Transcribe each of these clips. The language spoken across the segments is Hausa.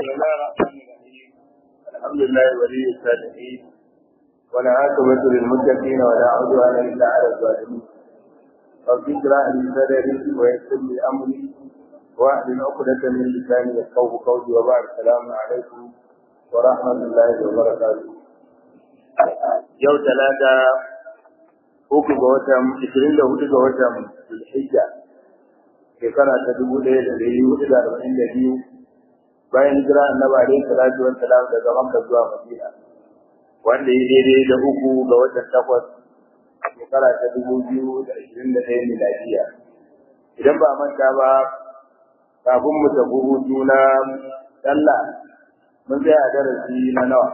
بسم الله الرحمن الرحيم الحمد لله ولي الصالحين ولا عاقبة للمتقين ولا عدوان إلا على الظالمين رب اشرح لي صدري ويسر لي أمري واحلل عقدة من لساني يفقهوا قولي وبعد السلام عليكم ورحمة الله وبركاته يوم ثلاثة uku ga watan ishirin da hudu ga watan Zulhijja shekara ta dubu ɗaya da ɗari hudu da arba'in da biyu bayan hijira annabi alaihi salatu wa salam daga Makka zuwa Madina wanda ya daidai da uku ga watan takwas shekara ta dubu biyu da ashirin da ɗaya miladiya idan ba manta ba kafin mu tafi hutu na sallah mun tsaya a darasi na nawa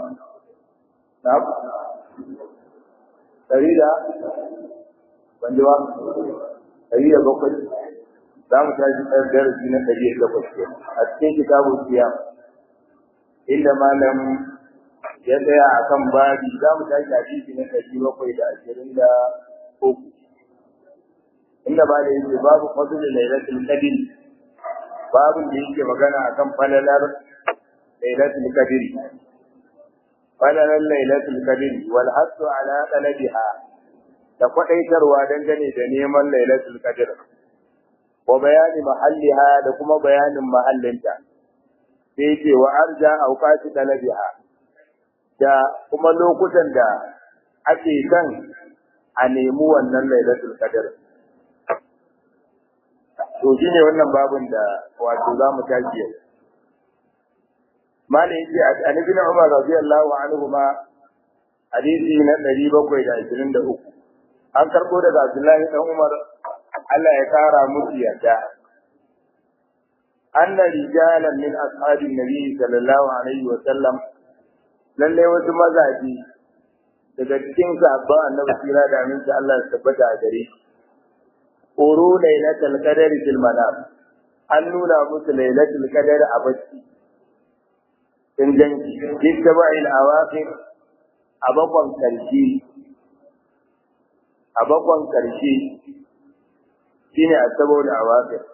ɗari da ban ji ba ɗari da bakwai za mu tashi ɗan darasi na ɗari da bakwai ke a cikin kitabun siya inda malam ya tsaya a kan babi za mu tashi hadisi na ɗari bakwai da ashirin da uku inda ba da yake babu fadl lailatul qadr babin da yake magana akan falalar lailatul qadr falalar lailatul qadr wal hasu ala talabiha da kwadaitarwa dangane da neman lailatul qadr wa bayani mahalliha da kuma bayanin mahallinta sai yake wa arja awqati talabiha da kuma lokutan da ake kan a nemi wannan lailatul qadr to shine wannan babun da wato zamu tashi yau malai yace an ibn Umar radiyallahu anhu ma hadisi na 723 an karbo daga Abdullahi dan Umar Allah ya kara musu yarda anna rijalan min ashabin nabi sallallahu alaihi wa sallam lalle wasu mazaji daga cikin sahabban annabi sira da aminci Allah ya tabbata a gare shi uru lailatul qadri fil manam an nuna musu lailatul qadri a bacci inganci littaba'il awaqir a bakon karshe a bakon karshe shine asabul awaqir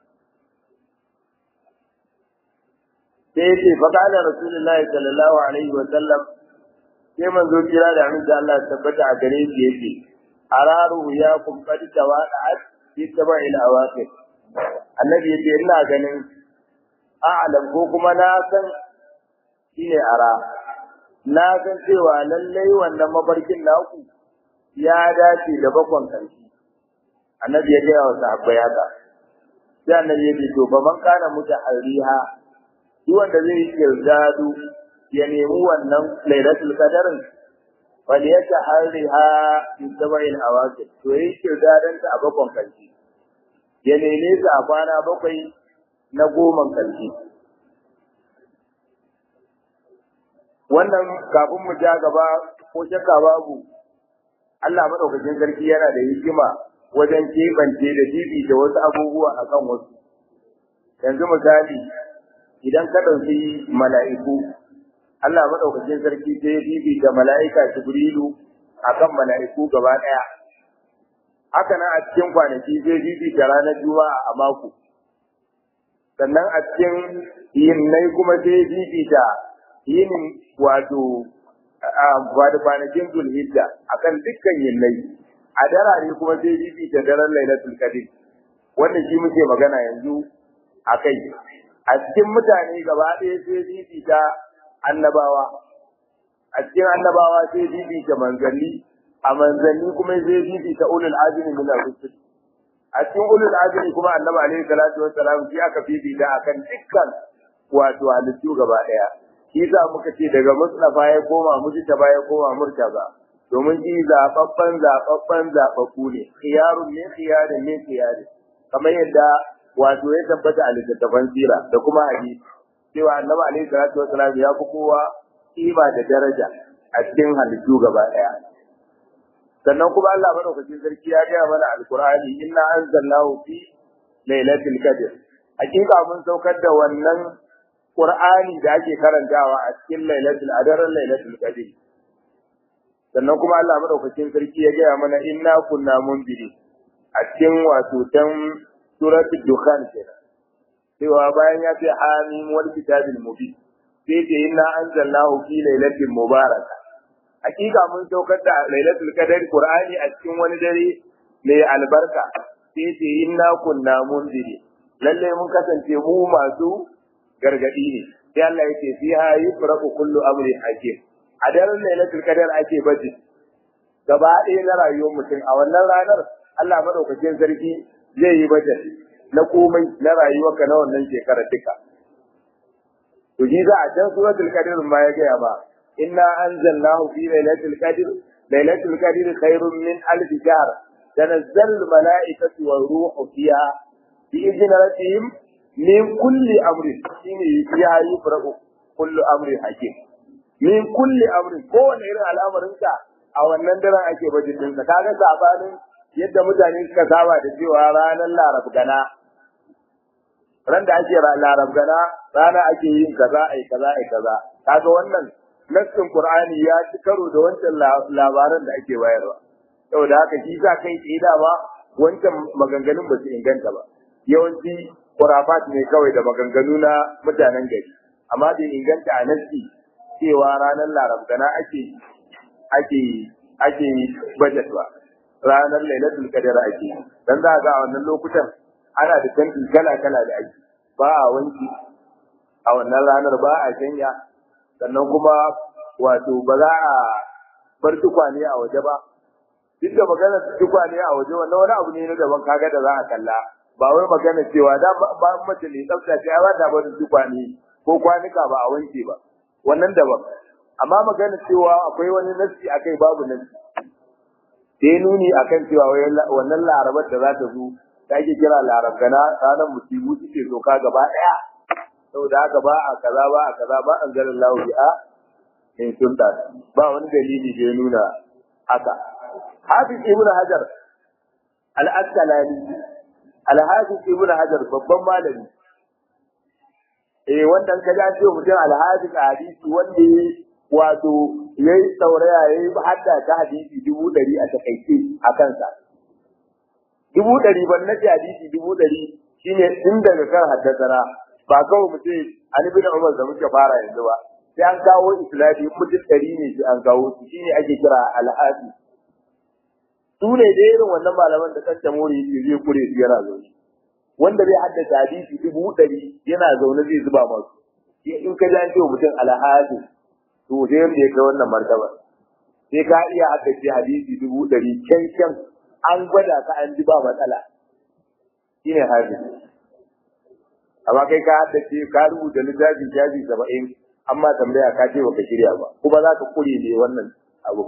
sai yace fa qala rasulullahi sallallahu alaihi wa sallam sai manzo kira da amin da Allah tabbata a gare shi yace araru ya kum qad tawada'at littaba'il awaqir annabi yace ina ganin a'lam ko kuma na san shine ara na san cewa lallai wannan mafarkin naku ya dace da bakon kanshi annabi ya gaya wa sahabbai haka sai annabi ya ce to fa man kana mutahariha duk wanda zai yi kirdadu ya nemi wannan lailatul qadarin wal yatahariha fi sab'il awaqit to yi kirdadan ta a bakon kanshi ya neme ta a kwana bakwai na goman kanshi wannan kafin mu ja gaba ko shakka babu Allah madaukakin sarki yana da hikima wajen kebance da bibi da wasu abubuwa akan wasu yanzu misali idan ka ɗauki mala'iku Allah madaukakin sarki sai bibi da mala'ika Jibrilu akan mala'iku gaba ɗaya haka nan a cikin kwanaki sai bibi da ranar Juma'a a mako sannan a cikin yinnai kuma sai bibi da yinin wato ba da kwanakin zulhijja akan dukkan yinnai a darare kuma sai bibi da daren lailatul qadr wannan shi muke magana yanzu akai a cikin mutane gaba ɗaya sai bibi ta annabawa a cikin annabawa sai bibi ta manzanni a manzanni kuma sai bibi ta ulul azmi min ar-rusul a cikin ulul azmi kuma annabi alaihi salatu wassalam shi aka bibi da akan dukkan wato halittu gaba ɗaya shi za muka ce daga Mustafa ya koma Mujtaba ya koma Murtaza domin shi zababban zababban zababbu ne khiyarun ne khiyarin ne khiyarin kamar yadda wato ya tabbata a littattafan sira da kuma hadisi cewa Annabi alaihi salatu wasallam ya fi kowa kima da daraja a cikin halittu gaba daya sannan kuma Allah madaukakin sarki ya gaya mana alqur'ani inna anzalnahu fi lailatul qadr hakika mun saukar da wannan Qur'ani da ake karantawa a cikin Lailatul Adar Lailatul Qadr. Sannan kuma Allah madaukakin sarki ya gaya mana inna kunna munziri a cikin wato dan suratul Dukhan kenan. Cewa bayan ya ce hamim wal kitabil mubin sai ce inna anzalnahu fi lailatin mubaraka hakika mun saukar da lailatul qadr qur'ani a cikin wani dare mai albarka sai ce inna kunna munziri lalle mun kasance mu masu gargadi ne sai Allah yake fiha yufraqu kullu amri hakim a daren lailatul qadr ake baje gaba ɗaya na rayuwar mutum a wannan ranar Allah madaukakin sarki zai yi baje na komai na rayuwarka na wannan shekarar duka to ji za a can suratul qadr ma ya gaya ba inna anzalnahu fi lailatul qadr lailatul qadr khairun min alf shahr tanazzalu al malaikatu war ruhu fiha bi idni rabbihim min kulli amrin shine ya yi faraku kullu amrin hakim min kulli amrin kowane irin al'amarin ka a wannan daren ake bajin din ka kaga sabanin yadda mutane suka saba da cewa ranar larab gana ran da ake larab gana rana ake yin kaza ai kaza ai kaza kaga wannan nassin qur'ani ya ci karo da wancan labaran da ake bayarwa saboda haka shi sa kai tsaye da ba wancan maganganun ba su inganta ba yawanci kurafat ne kawai da maganganu na mutanen gari amma bai inganta a nassi cewa ranar larab gana ake ake ake budget ba ranar lailatul qadr ake dan za ga a wannan lokutan ana da tantin kala kala da ake ba a wanki a wannan ranar ba a janya sannan kuma wato ba za a bar tukwane a waje ba duk da magana tukwane a waje wannan wani abu ne na daban kaga da za a kalla ba wai magana cewa da ba mace ne tsafta ce ba ta bar tukwane ko kwanuka ba a wanke ba wannan daban amma magana cewa akwai wani nasi akai babu nasi sai nuni akan cewa wannan larabar da za ta zo da ake kira larabgana ranar musibu suke doka gaba daya saboda haka ba a kaza ba a kaza ba an zarin lahu bi'a in sunta ba wani dalili da ya nuna haka hafiz ibn hajar al-asqalani al-hafiz ibn hajar babban malami eh wannan ka ja ce mutum al-hafiz hadisi wanda wato yayi sauraya yayi hadda ta hadisi dubu ɗari a takaice a kansa dubu ɗari ban na hadisi dubu ɗari shine tun daga kan haddasana ba kawai mu ce an bin Umar da muke fara yanzu ba sai an kawo islami mutum ɗari ne sai an kawo su shine ake kira al'adi su ne da irin wannan malaman da kanta mori yake zai kure su yana zaune wanda zai haddace hadisi dubu ɗari yana zaune zai zuba masu in ka ji an ce mutum al'adi to sai wanda ya kai wannan martaba sai ka iya haddace hadisi dubu ɗari kyan kyan an gwada ka an ji ba matsala shine hadisi amma kai ka haddace ka rubuta littafin shafi saba'in amma tambaya ka ce baka shirya ba kuma za ka kure ne wannan abu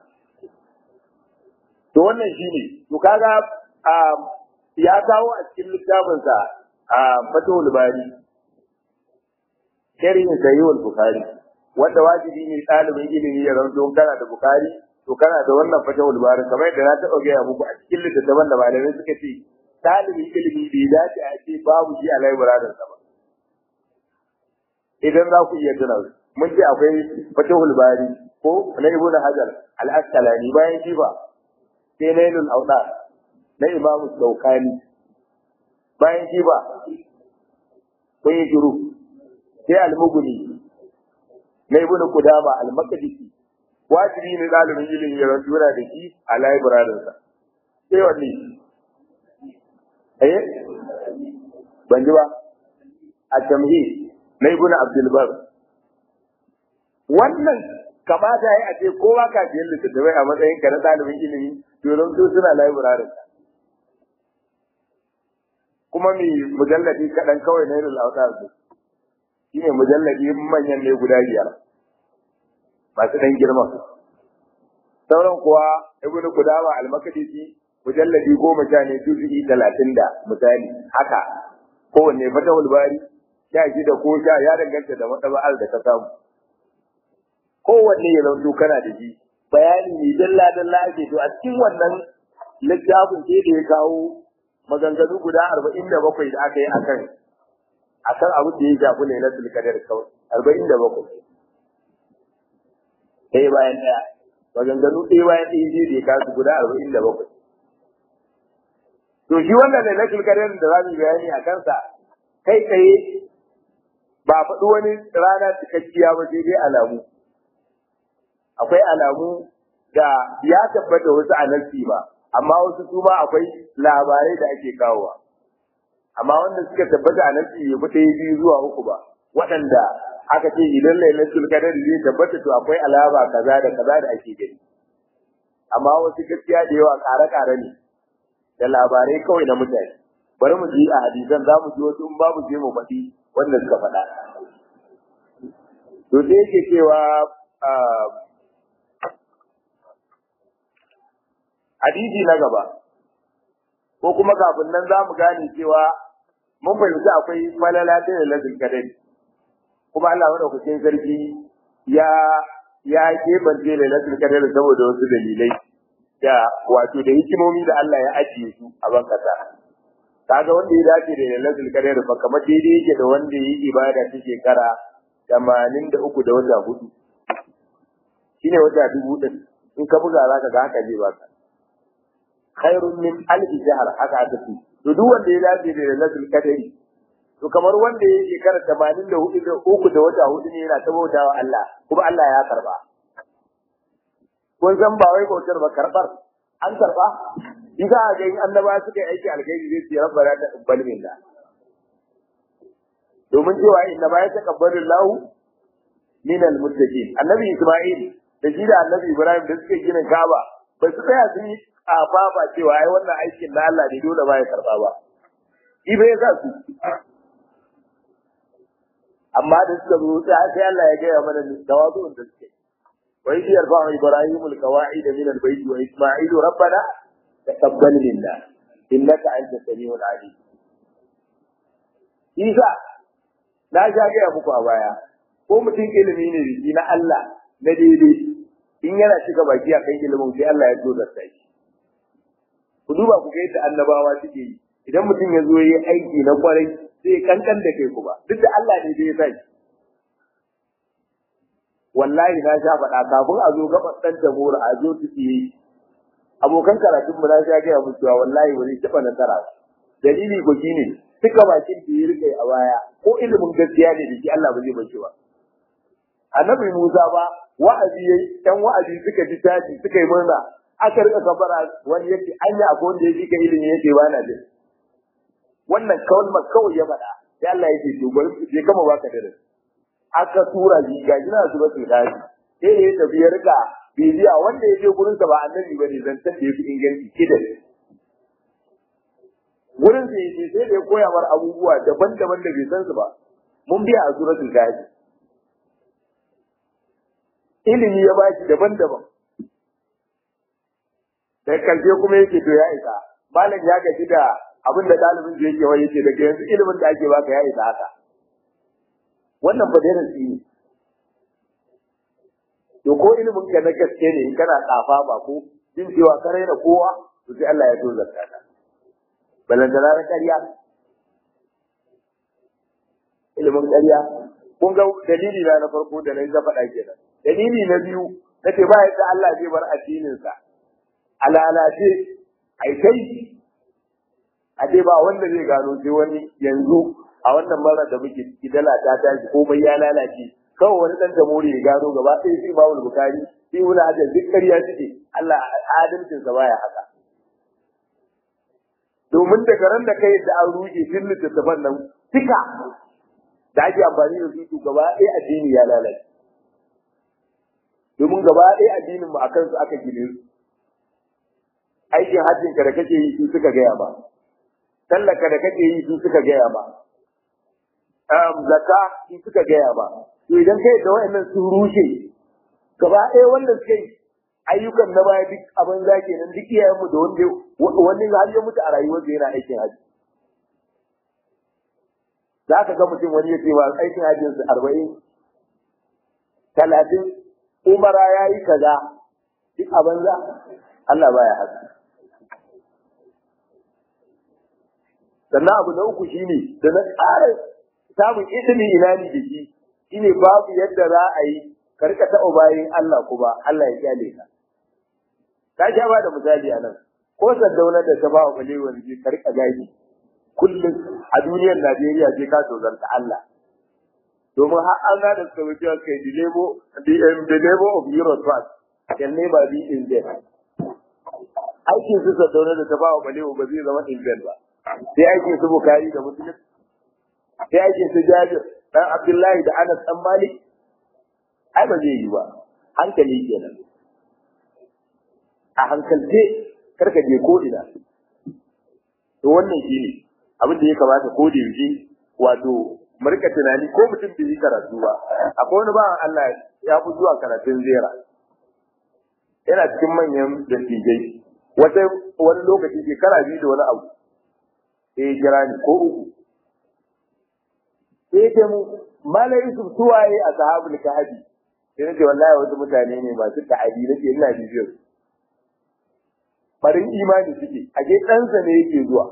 to wannan shine to kaga ya kawo a cikin littafinsa a fatawul bari sharhin sahihul bukhari wanda wajibi ne ɗalibin ilimi ya zanto kana da bukhari to kana da wannan fatawul bari kamar yadda na taɓa gaya muku a cikin littattafan da malamai suka ce ɗalibin ilimi bai dace a ce babu shi a laibirarin sa ba. Idan za ku iya tuna mun ce akwai fatahul bari ko na ibnu hajar al-asqalani bayan shi ba sai nailul auda na imamu daukani bayan shi ba kun yi shiru sai al-mughni na ibnu qudama al-maqdisi wajibi ne ɗalibin ilimi ya rantura da shi a laibirarin sa sai wanne eh ban ji ba a tamhi na ibn abdul bar wannan kamata yayi a ce kowa ka ji littattafai a matsayin ka na dalibin ilimi to don su suna library kuma mai mujalladi kaɗan kawai na irin lauta su shine mujalladi manyan ne guda biyar masu ɗan girma sauran kuwa ibnu kudama al-makdisi mujalladi goma sha ne juz'i talatin da misali haka kowanne fatahul bari sha shida ko sha ya danganta da matsaba'ar da ka samu kowanne ya zanto kana da shi bayani ne dalla dalla ake to a cikin wannan littafin sai da ya kawo maganganu guda arba'in da bakwai da aka yi akan akan abu da ya shafi lailatul qadar kawai arba'in da bakwai ɗaya bayan ɗaya maganganu ɗaya bayan ɗaya sai da ya kawo guda arba'in da bakwai to shi wannan lailatul qadar da za mu bayani a kansa kai tsaye ba a faɗi wani rana cikakkiya ba sai dai alamu akwai alamu da ya tabbata wasu a nasi ba amma wasu su ma akwai labarai da ake kawowa amma wanda suka tabbata a nasi ya fi ɗaya biyu zuwa uku ba waɗanda aka ce idan lailatul qadr zai tabbata to akwai alama kaza da kaza da ake gani amma wasu gaskiya da yawa ƙare-ƙare ne da labarai kawai na mutane bari mu ji a hadisan za mu ji wasu in babu je mu faɗi wanda suka faɗa to sai yake cewa hadisi na gaba ko kuma kafin nan za mu gane cewa mun fahimci akwai falala ta da lazin kadari kuma Allah madaukakin sarki ya ya kebance da lazin kadari saboda wasu dalilai da wato da hikimomi da Allah ya ajiye su a ban kasa kaga wanda ya dace da lailatul qadr fa kamar daidai yake da wanda yi ibada ta shekara 83 da wata hudu shine wata dubu din in ka buga zaka ga haka zai baka khairun min alf shahr haka aka ce to duk wanda ya dace da lailatul qadr to kamar wanda ya shekara 84 da uku da wata hudu ne yana tabautawa Allah kuma Allah ya karba kun san ba wai bautar ba karbar an karba Iza a ga annaba suka yi aiki alkhairi zai ce rabbana taqabbal minna domin cewa inna ma yataqabbalu Allahu min almuttaqin annabi Isma'il da shi da annabi Ibrahim da suka gina Kaaba ba su tsaya sun yi kafa ba cewa ai wannan aikin na Allah ne dole ba ya karba ba ibe ya sa su amma da suka zo sai Allah ya gaya mana tawazu'un da suke wa idh yarfa'u Ibrahimu alqawa'ida min albayt wa Isma'ilu rabbana تقبل منا إنك أنت السميع العليم Isa na sha gaya muku a baya ko mutum ilimi ne da na Allah na daidai in yana cika baki a kan ilimin sai Allah ya zo da shi ku duba ku ga yadda annabawa suke yi idan mutum ya zo yi aiki na kwarai sai kankan da kai kuma duk da Allah ne da ya sa shi wallahi na sha faɗa kafin a zo gaban ɗan jamhur a zo su yi abokan karatun mu na sha gaya musu cewa wallahi wani taɓa nasara dalili ko shine duka bakin da ya rike a baya ko ilimin gaskiya ne da shi Allah ba zai bace ba annabi Musa ba wa'azi yayi dan wa'azi suka ji taji suka yi murna aka rika kafara wani yake anya akwai wanda ya fika ilimi yake ba na jin wannan kalmar kawai ya faɗa sai Allah yake to bari je kama baka da aka tura shi ga gina su ba su daji sai ya tafi ya rika bibiya wanda ya je gurin sa ba annabi bane zantar da yafi inganci kidan wurin sa yaje sai da ya koya mar abubuwa daban-daban da bai san su ba mun biya a suratul gaji ilimi ya ba shi daban-daban da karshe kuma yake to ya isa malam ya gaji da abin da ɗalibin da yake wani yake daga yanzu ilimin da ake baka ya isa haka wannan ba dai nasi ne to ko ilimin ka na gaske ne in kana tsafa ba ko jin cewa ka raina kowa to sai Allah ya so zakka ka balantana na ƙarya ilimin ƙarya kun ga dalili na na farko da na yi faɗa kenan dalili na biyu na ce ba yadda Allah zai bar addininsa a lalace ai kai a dai ba wanda zai gano sai wani yanzu a wannan mara da muke ciki dala ta tashi komai ya lalace kawai wani dan jamhuri ya gano gaba ɗaya sai Imam Bukhari sai Ibn Hajar duk ƙarya suke Allah adalcin sa baya haka domin daga ran da kai da an ruke din littattafan nan duka da ake amfani da su gaba ɗaya addini ya lalace domin gaba ɗaya addinin mu akan su aka gine su aikin hajjin ka da kake yi su suka gaya ba tallaka da kake yi su suka gaya ba um, zakka su suka gaya ba to idan kai da wayannan sun rushe gaba ɗaya wanda suka yi ayyukan na baya duk abin za ke nan duk iyayen mu da wanda wani har ya mutu a rayuwarsa yana aikin haji za ka ga mutum wani ya ce ba aikin hajjin su arba'in talatin umara ya yi kaza duk a banza Allah baya haka sannan abu na uku shine da na ƙara samun izinin ilani da shi shine babu yadda za a yi ka rika taɓa bayan Allah kuma Allah ya kyale ka ka sha ba da misali a nan ko saddauna da ta ba wa balewar ji ka rika gaji kullum a duniyar Najeriya sai ka tozarta Allah domin har an ga da suka wuce kai the labor the, um, the labor of euro trust can never be in there aikin su sadauna da ta ba wa balewa ba zai zama in ba sai aikin su bukari da muslim sai aikin su jabir dan abdullahi da anas dan malik ai ba zai yi ba hankali kenan a hankalce karka je ko ina to wannan shine abin da ya kamata ko da yaushe wato mu rika tunani ko mutum bai yi karatu ba akwai wani bawan Allah ya fi zuwa karatun zera yana cikin manyan dattijai wata wani lokaci shekara biyu da wani abu sai ya kira ni ko uku sai ya mu malai Yusuf suwaye a sahabul kahfi sai nace wallahi wasu mutane ne masu ta'adi nake ina bibiyar barin imani suke a ke ɗansa ne yake zuwa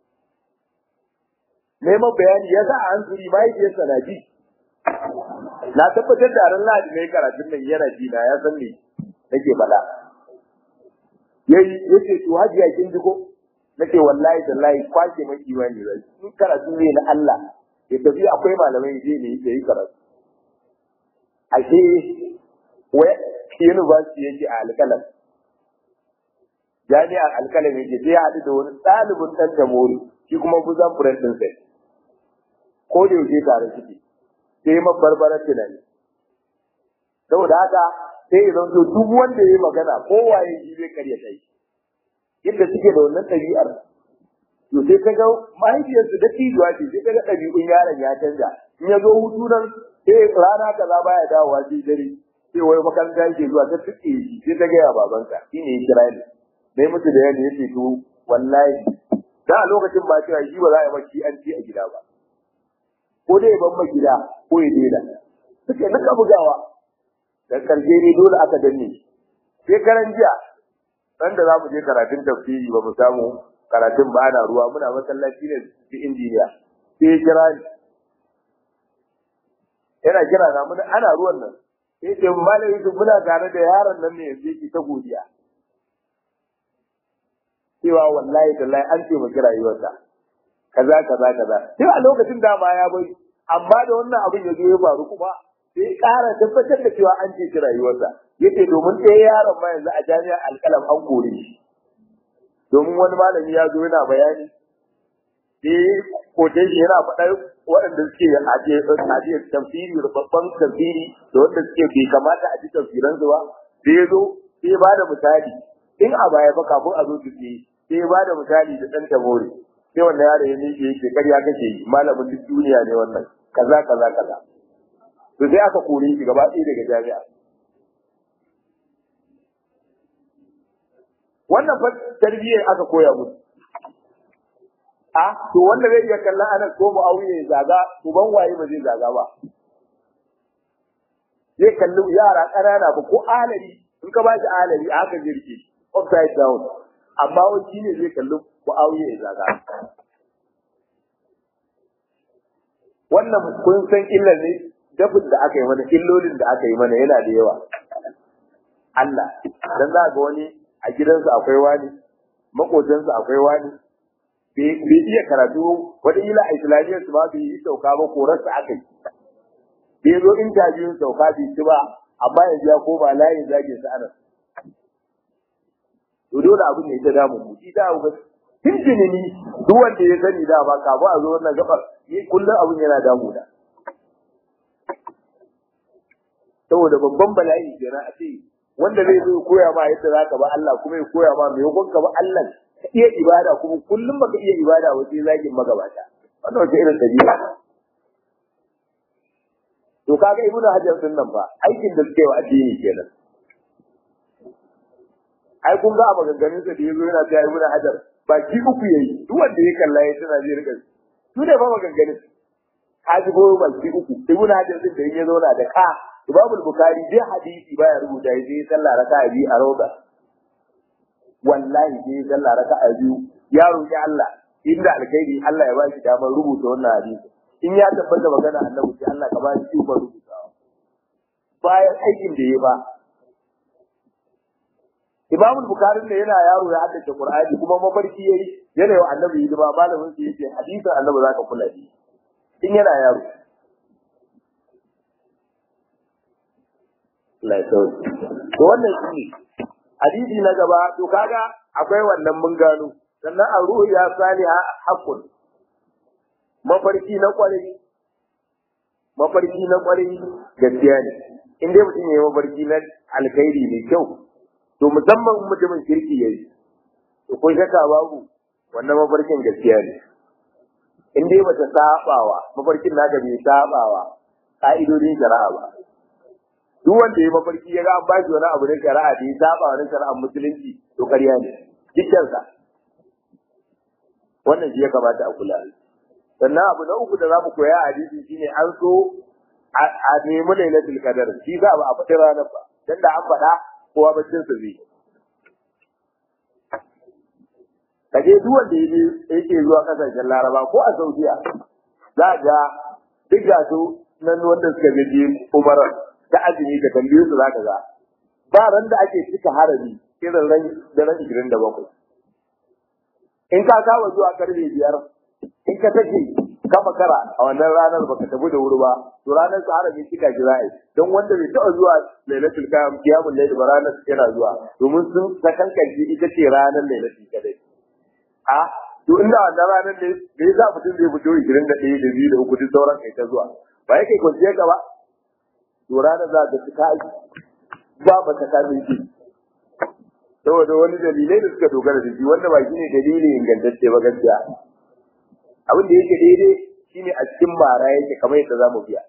neman bayani ya sa a hankali mahaifiyarsa na ji na tabbatar da ran lahadi mai karatun nan yana ji na ya san me nake faɗa yayi yace to hajiya kin ji ko nake wallahi tallahi kwace mai imani zai in karatu ne na Allah ya tafi akwai malamai je ne yayi karatu ashe wai university yake a alƙalam jami'ar alƙalam yake sai ya haɗu da wani ɗalibin ɗan tamori shi kuma buzan furen ɗin sai ko da yaushe tare suke sai ya mabarbarar tunani saboda haka sai ya zanto duk wanda ya yi magana kowaye shi zai karya kai yadda suke da wannan ɗabi'ar to sai ka ga mahaifiyarsu da tijuwa ce sai ka ga ɗabi'un yaron ya canja in ya zo hutu nan sai rana kaza baya dawowa sai dare sai wai makaranta yake zuwa ta tuke shi sai ta gaya babansa shi ne ya kira ni dai mutu da yadda yake to wallahi da a lokacin ba cewa shi ba za a yi maki an ci a gida ba ko dai ban ma gida ko ya daina suke nika bugawa da karshe ne dole aka danne sai karan jiya dan da za mu je karatun tafsiri ba mu samu karatun ba ana ruwa muna masallaci ne da injiniya sai ya kira ni yana kira na mun ana ruwan nan sai ce malam Yusuf muna tare da yaron nan ne yanzu yake ta godiya cewa wallahi tallahi an ce mu kira rayuwarsa kaza kaza kaza sai a lokacin da ma ya bai amma da wannan abin ya zo ya faru kuma sai ƙara tabbatar da cewa an ce shi rayuwarsa yace domin ɗaya yaron ma yanzu a jami'ar alƙalam an kore shi domin wani malami ya zo yana bayani sai kote shi yana faɗar waɗanda suke ajiye tafsiri babban tafsiri da wanda suke bai kamata a ji tafsiransu ba sai ya zo sai ya bada misali in a baya ba kafin a zo su ce sai ya bada misali da ɗan tabori sai wannan yaro ya miƙe yake ƙarya kake yi malamin duk duniya ne wannan kaza kaza kaza to sai aka kore shi gaba ɗaya daga jami'a wannan fa tarbiyyar aka koya musu a to wanda zai iya kallon anan ko mu auye zaga to ban waye ba zai zaga ba zai kalli yara ƙanana ba ko alari in ka ba shi alari a haka jirgi upside down amma wani shi ne zai kalli ko auye zaga wannan kun san illar ne dafin da aka yi mana illolin da aka yi mana yana da yawa Allah dan za ga wani a gidansa akwai wani makotansa akwai wani bai iya karatu wata ila a islamiyyar su ba bai yi sauka ba korarsa aka yi bai zo intabiyun sauka bai ci ba amma yanzu ya koma layin zage su anan to dole abu ne ta damu mu shi da abu tuntuni ni duk wanda ya sani da ba ka ba a zo wannan gabar ni kullum abun yana damu da saboda babban bala'i kenan a ce wanda zai zo koya ma yadda zaka ba Allah kuma ya koya ma me yakon ka ba Allah ka iya ibada kuma kullum baka iya ibada ba sai zagin magabata wannan wace irin dabi'a to kaga ibnu hajar sun nan fa aikin da suke wa addini kenan ai kun ga a maganganun sa da yazo yana cewa ibnu hajar ba ki uku yayi duk wanda ya kalla ya tana zai rika su ne ba maganganun ka ji go ba ki uku ibnu hajar din da ya zo na da ka Imam Bukhari dai hadisi baya rubuta sai sallah raka'a biyu a roba wallahi sai sallah raka'a biyu ya roki Allah inda alkhairi Allah ya ba shi damar rubuta wannan hadisi in ya tabbata magana annabi sai Allah ka ba shi ikon rubutawa bayan aikin da ya ba Imam Bukhari ne yana yaro ya haddace Qur'ani kuma mafarki yayi yana wa annabi hidima malamin sa yace hadisin annabi zaka kula da in yana yaro Allah ya sauke to wannan shi hadisi na gaba to kaga akwai wannan mun gano sannan a ruhu ya saliha haqqun mafarki na kwarai mafarki na kwarai gaskiya ne in dai mutum yayi mafarki na alkhairi ne kyau to musamman mutumin kirki yayi to ko shakka babu wannan mafarkin gaskiya ne in dai bata sabawa mafarkin naka bai sabawa ka'idodin shari'a ba duk wanda ya mafarki ya ga an bashi wani abu na shari'a da ya saba wani shari'ar musulunci to ƙarya ne dukkansa wannan shi ya kamata a kula sannan abu na uku da za mu koya a hadisi shine an so a nemi lailatul qadar shi za a faɗi ranar ba dan da an faɗa kowa baccin sa zai kaje duk wanda yake zuwa kasashen Laraba ko a Saudiya za ga duk ga su nan wanda suka je Umar ta azumi da tambaye su zaka ga ba ran da ake cika harami irin ran daren 27 in ka kawo zuwa karfe biyar in ka take ka makara a wannan ranar baka tafi da wuri ba to ranar sa harami cika ki za'i don wanda bai taɓa zuwa lailatul qiyam qiyamul layl ba ranar yana zuwa domin sun sakankanci ita ce ranar lailatul qadr a to inda wannan ranar ne me yasa mutum zai fito 21 da 2 da 3 duk sauran kai ta zuwa ba yake kwanciyar ka ba to ranar za ta cika ba ba ta kame shi saboda wani dalilai da suka dogara da shi wanda ba shine dalili ingantacce ba gaskiya abin da yake daidai shine a cikin mara yake kamar yadda zamu biya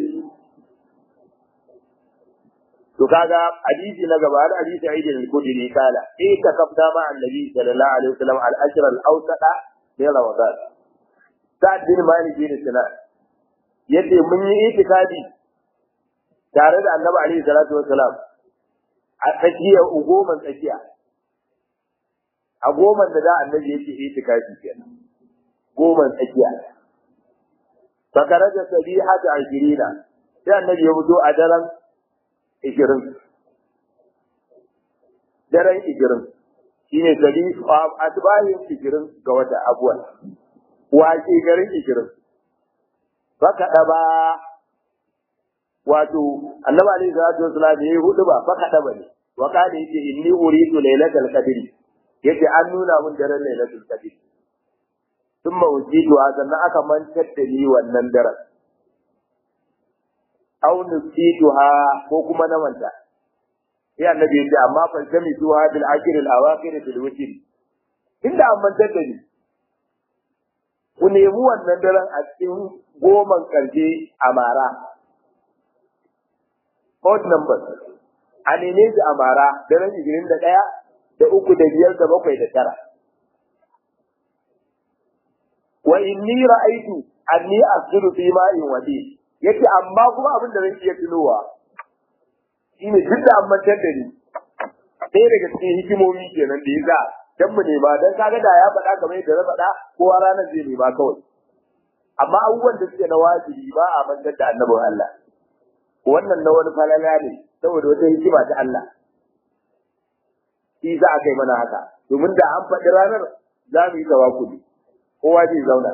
to kaga hadisi na gaba da hadisi Aidin al-Khudri kala eh ka kafta ma annabi sallallahu alaihi wasallam al-ashr al-awsata min ramadan sa'd bin malik bin sinan yace mun yi itikadi tare da annabi alaihi salatu wasalam a tsakiyar goman tsakiya a goman da da annabi yake itikafi kenan goman tsakiya fakara da sabiha da ashirina sai annabi ya fito a daren ishirin daren ishirin shine sabi asbahin ishirin ga wata abuwan wace garin ishirin baka ba wato annabi alaihi salatu wasallam yayi hudu ba fa kada bane wa kada yake inni uridu lailatul qadri yace an nuna mun daren lailatul qadri thumma ujidu sannan aka mantar da ni wannan daren aw nusituha ko kuma na manta sai annabi yace amma fa jami tuha bil akhir al awakhir bil witr inda an mantar da ni ku nemi wannan daren a cikin goman karshe a mara odd numbers a neme su a mara daren ishirin da ɗaya da uku da biyar da bakwai da tara wa inni ra'aitu anni asjudu fi ma'in wadi yace amma kuma abin da zan iya tunowa shine duk da amma da ni sai daga cikin hikimomi kenan da yasa dan mu nema dan kaga da ya faɗa kamar yadda na faɗa kowa ranar zai nema kawai amma abubuwan da suke na wajibi ba a mantar da annabin Allah wannan na wani falala ne saboda wata hikima ta Allah shi za a kai mana haka domin da an faɗi ranar za mu yi tawakuli kowa zai zauna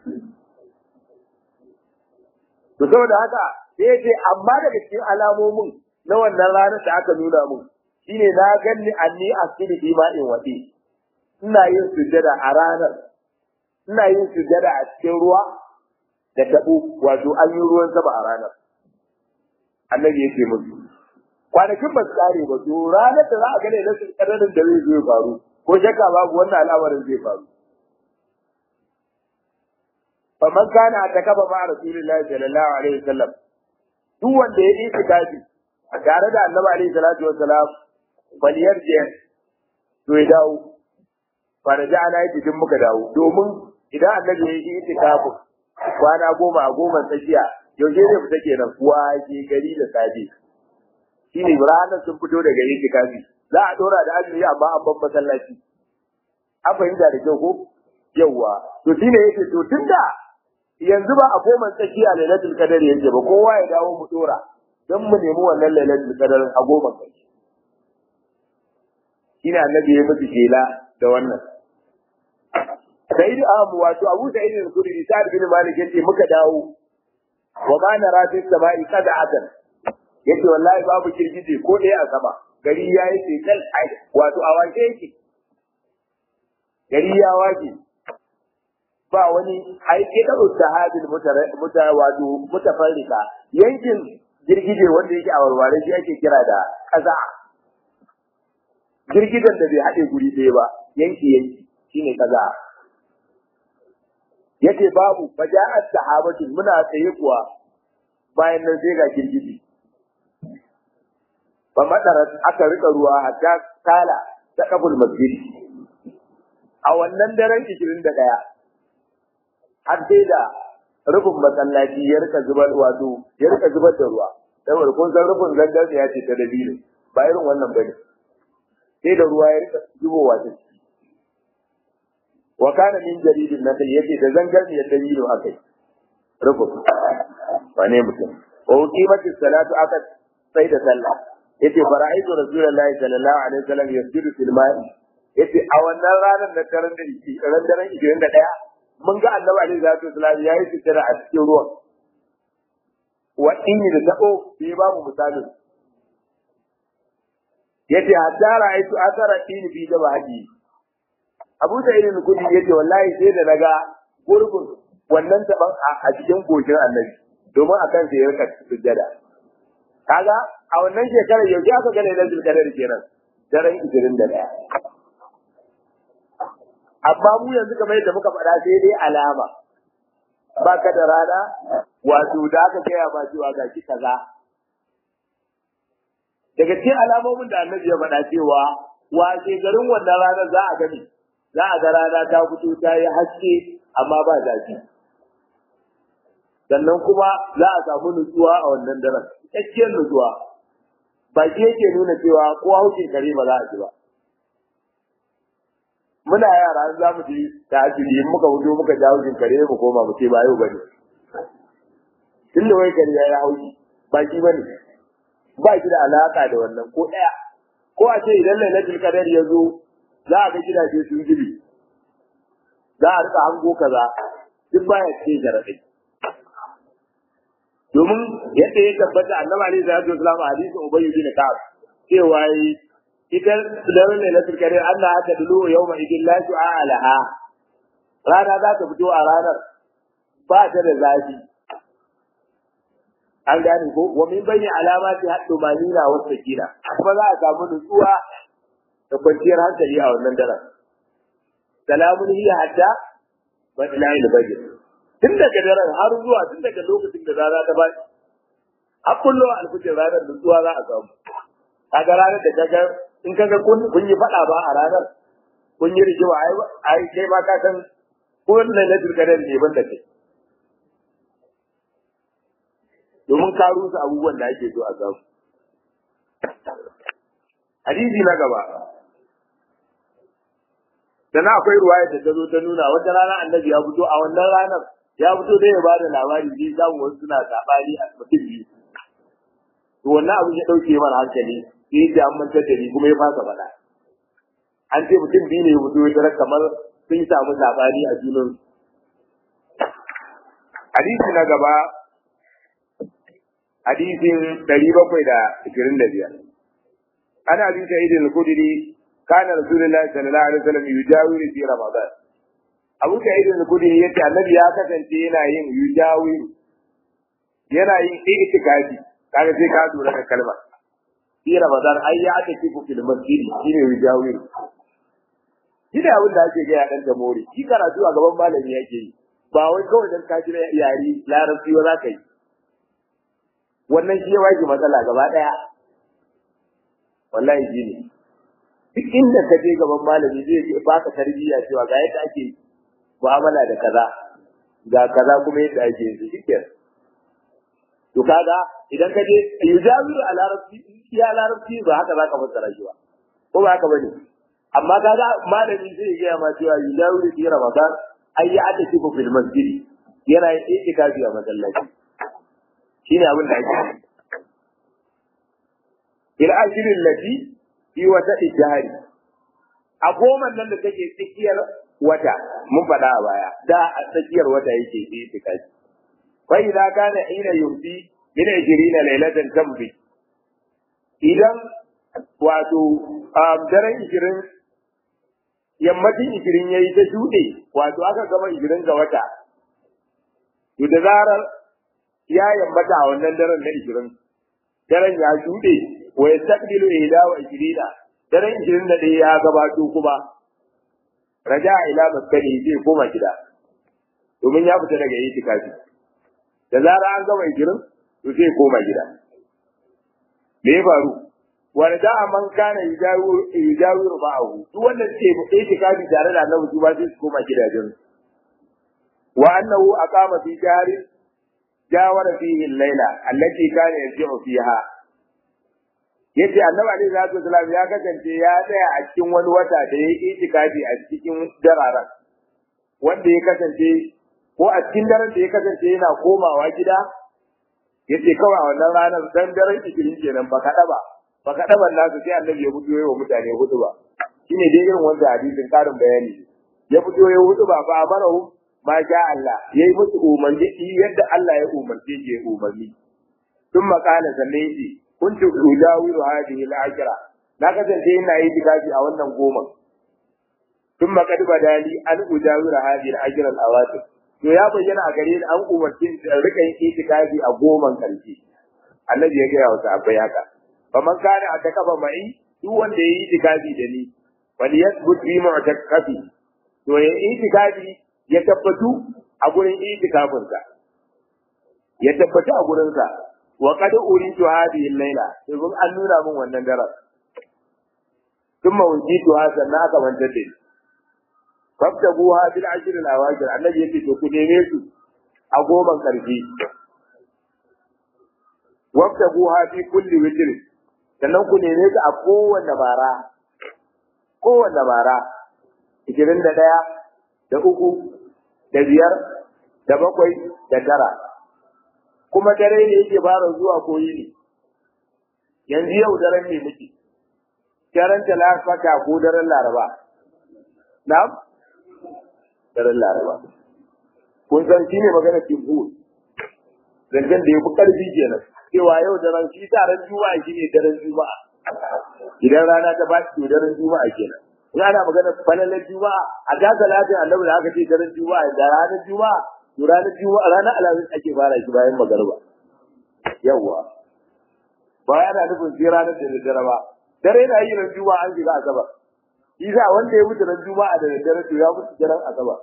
to saboda haka sai ya ce amma daga cikin alamomin na wannan ranar da aka nuna mun shine na ganni anni asili fi ma'in wadi ina yin sujjada a ranar ina yin sujjada a cikin ruwa da tabo wato an yi ruwan sama a ranar annabi ya ce musu kwanakin ba su kare ba to ranar da za a gane na kadarin da zai zo ya faru ko shakka babu wannan al'amarin zai faru faman kana takaba ma rasulillahi sallallahu alaihi wasallam duk wanda ya yi itikafi a tare da annabi alaihi salatu wasalam baliyar je to ya dawo faraja ana yi cikin muka dawo domin idan annabi ya yi itikafi kwana goma a goma tsakiya yaushe zai fita kenan waje gari da safe shine ranar sun fito daga itikafi za a dora da azumi amma an ban masallaci an fahimta da kyau ko yawwa to shine yake to tunda yanzu ba a goma tsakiya lailatul qadar yake ba kowa ya dawo mu dora dan mu nemi wannan lailatul qadar a goma kai shine annabi ya mutu shela da wannan Sa'id Abu wato Abu Sa'id al-Khudri Sa'id bin Malik yace muka dawo wa ma nara fi samai qad'atan yace wallahi babu girgije ko ɗaya a sama gari ya yi tekal wato a wace yake gari ya wace ba wani aiki da ustahadin muta wato mutafarrika yankin girgije wanda yake a warware shi ake kira da kaza girgijen da bai haɗe guri ɗaya ba yanki yanki shine kaza yace babu faja'at sahabatu muna tsaye kuwa bayan nan sai ga girgije ba madara aka rika ruwa hatta kala ta kabul masjid a wannan daren 21 har sai da rufin masallaci ya rika zubar wato ya rika zubar da ruwa saboda kun san rufin zangar ya ce ta dalilin ba irin wannan bane sai da ruwa ya rika zubowa ta ciki wa kana min jaridin nakal yace da zangar ya dalilin akai rufin wane mutum wa uqimati salatu aka sai da sallah yace fara'aitu rasulullahi sallallahu alaihi wasallam yasjudu fil ma'i yace a wannan ranar na daren da ran daren 21 mun ga annabi alaihi salatu wasallam yayi sitira a cikin ruwan wa inni da tabo sai babu misali yace hatta ra'aitu asara in bi da haji Abu Sa'id al-Khudri yace wallahi sai da naga gurbin wannan taban a cikin goshin annabi domin akan sai ya rika sujjada kaga a wannan shekarar yau aka ga ne da zulkadar kenan daren 21 amma mu yanzu kamar yadda muka faɗa sai dai alama ba ka da rana wato da aka gaya ma cewa ga ki kaza daga cikin alamomin da annabi ya faɗa cewa wace garin wannan ranar za a gani za a ga rana ta fito ta yi haske amma ba zafi sannan kuma za a samu nutsuwa a wannan daren cikakkiyar nutsuwa ba ke yake nuna cewa ko haukin kare ba za a ji ba muna yara za mu ji ta asiri in muka fito muka jawo jin kare mu koma mu ce ba yau bane tun da wai kare ya yi hauki ba shi bane ba shi da alaka da wannan ko daya ko a ce idan lailatul qadar ya zo za a ga gidaje sun gibi za a rika hango kaza duk baya ce jaradai domin yadda ya tabbata annabi alaihi salatu wasallam a hadisin ubayy bin ka'ab cewa ita daren lailatul qadr Allah ta dulu yawma idin la shu'a laha rana za ta fito a ranar ba ta da zafi an gane ko wa min bayni alamati haddu manina wa sakina kuma za a samu nutsuwa da kwanciyar hankali a wannan daren salamun hiya hatta wa ila al-fajr tun daga daren har zuwa tun daga lokacin da rana ta baki a kullu al-fajr ranar nutsuwa za a samu kaga ranar da kaga in kaga kun kun yi fada ba a ranar kun yi rigima ai ai kai ma ka san ko ne na dirkadar ne ban da kai domin ka rusa abubuwan da ake so a samu hadisi na gaba dan akwai ruwaya da ta zo ta nuna wata rana annabi ya fito a wannan ranar ya fito da ya ba da labari zai samu wasu suna sabani a mutum biyu to wannan abin ya dauke mana hankali sai da an mantar da ni kuma ya fasa faɗa an ce mutum biyu ne ya fito ya kamar sun samu sabani a junan hadisi na gaba hadisin ɗari bakwai da ashirin da biyar ana bin sa'id al-khudri kana rasulullahi sallallahu alaihi wasallam yujawiru fi ramadan abu sa'id al-khudri yace annabi ya kasance yana yin yujawiru yana yin itikafi kaga sai ka lura da kalmar fi ramadan ai ya aka kifu fil masjid shine yujawiru shi da abin da ake ga ya dan mori shi karatu a gaban malami yake yi ba wai kawai dan ka jira yari larabci ba za ka yi wannan shi ya waje matsala gaba daya wallahi shi ne duk inda ka je gaban malami zai ce baka tarbiyya cewa ga yadda ake mu'amala da kaza ga kaza kuma yadda ake yi shikenan to kaga idan ka je yujawiru a larabci ya larabci ba haka zaka fassara shi ba ko ba haka bane amma kaga malami zai ga ma cewa yujawiru fi ramadan ai ya ata kifu fil masjid yana yin itikafi a masallaci shine abin da ake ila ashirin lati fi wata ijari a goman nan da take tsakiyar wata mun faɗa a baya da a tsakiyar wata yake itikafi fa idza kana ina yumsi min 20 laylatan tambi idan wato daren ishirin yammacin ishirin ya yi ta shuɗe wato aka gama ishirin ga wata to da zarar ya yammata a wannan daren na ishirin daren ya shuɗe wa ya takdilu ila wa ishirina daren ishirin da ɗaya ya gabato kuma raja ila maskani zai koma gida domin ya fita daga itikafi da zarar an gama ishirin to zai koma gida me ya faru wanda da man kana yujawiru ma'ahu duk wanda suke itikafi tare da annabi su ba sai su koma gidajen wa annahu aqama fi jarin jawara fihi al-laila allati kana yarji'u fiha yace annabi alaihi salatu wasalam ya kasance ya tsaya a cikin wani wata da ya yi itikafi a cikin dararan wanda ya kasance ko a cikin daren da ya kasance yana komawa gida yace kawai a wannan ranar dan daren ikirin kenan ba kada ba ba kada ban nasu sai annabi ya fito yayi wa mutane hudu ba shine dai irin wanda hadisin karin bayani ya fito yayi hudu ba ba amarahu ma sha Allah yayi musu umarni yadda Allah ya umarce shi ya umarni ثم قال سميتي kuntu ujawiru hadhihi al-ajra na kasance ina yi tikafi a wannan goma thumma qad badali an ujawiru hadhihi al-ajra al-awatir to ya bayyana a gare ni an umarci in rika yin itikafi a goman karshe annabi ya gaya wa sahabbai haka faman kana a takafa mai duk wanda ya yi itikafi da ni wal yasbut bi mu'takafi to ya itikafi ya tabbatu a gurin itikafinsa ya tabbatu a gurinsa wa qad uritu hadhihi al-laila domin an nuna min wannan daren thumma wujitu hadha na aka manta da ni fabtaguha bil ashr al-awajir annabi yake to ku neme su a goman karfi wabtaguha fi kulli witr sannan ku neme su a kowanne bara kowanne bara 21 da uku da biyar da bakwai da tara kuma dare ne yake fara zuwa koyi ne yanzu yau daren ne muke daren talata ko daren laraba na'am daren laraba kun san shine magana timbu zangan da yafi karfi kenan cewa yau daren shi daren juma'a shine daren juma'a idan rana ta ba to daren juma'a kenan in ana magana falalar juma'a a ga salatin annabi da aka ce daren juma'a da ranar juma'a to ranar juma'a ranar alhamis ake fara shi bayan magariba yawwa ba yana nufin sai ranar da daddare ba dare na yi ran juma'a an shiga asabar isa wanda ya mutu ran juma'a da daddare to ya mutu daren asabar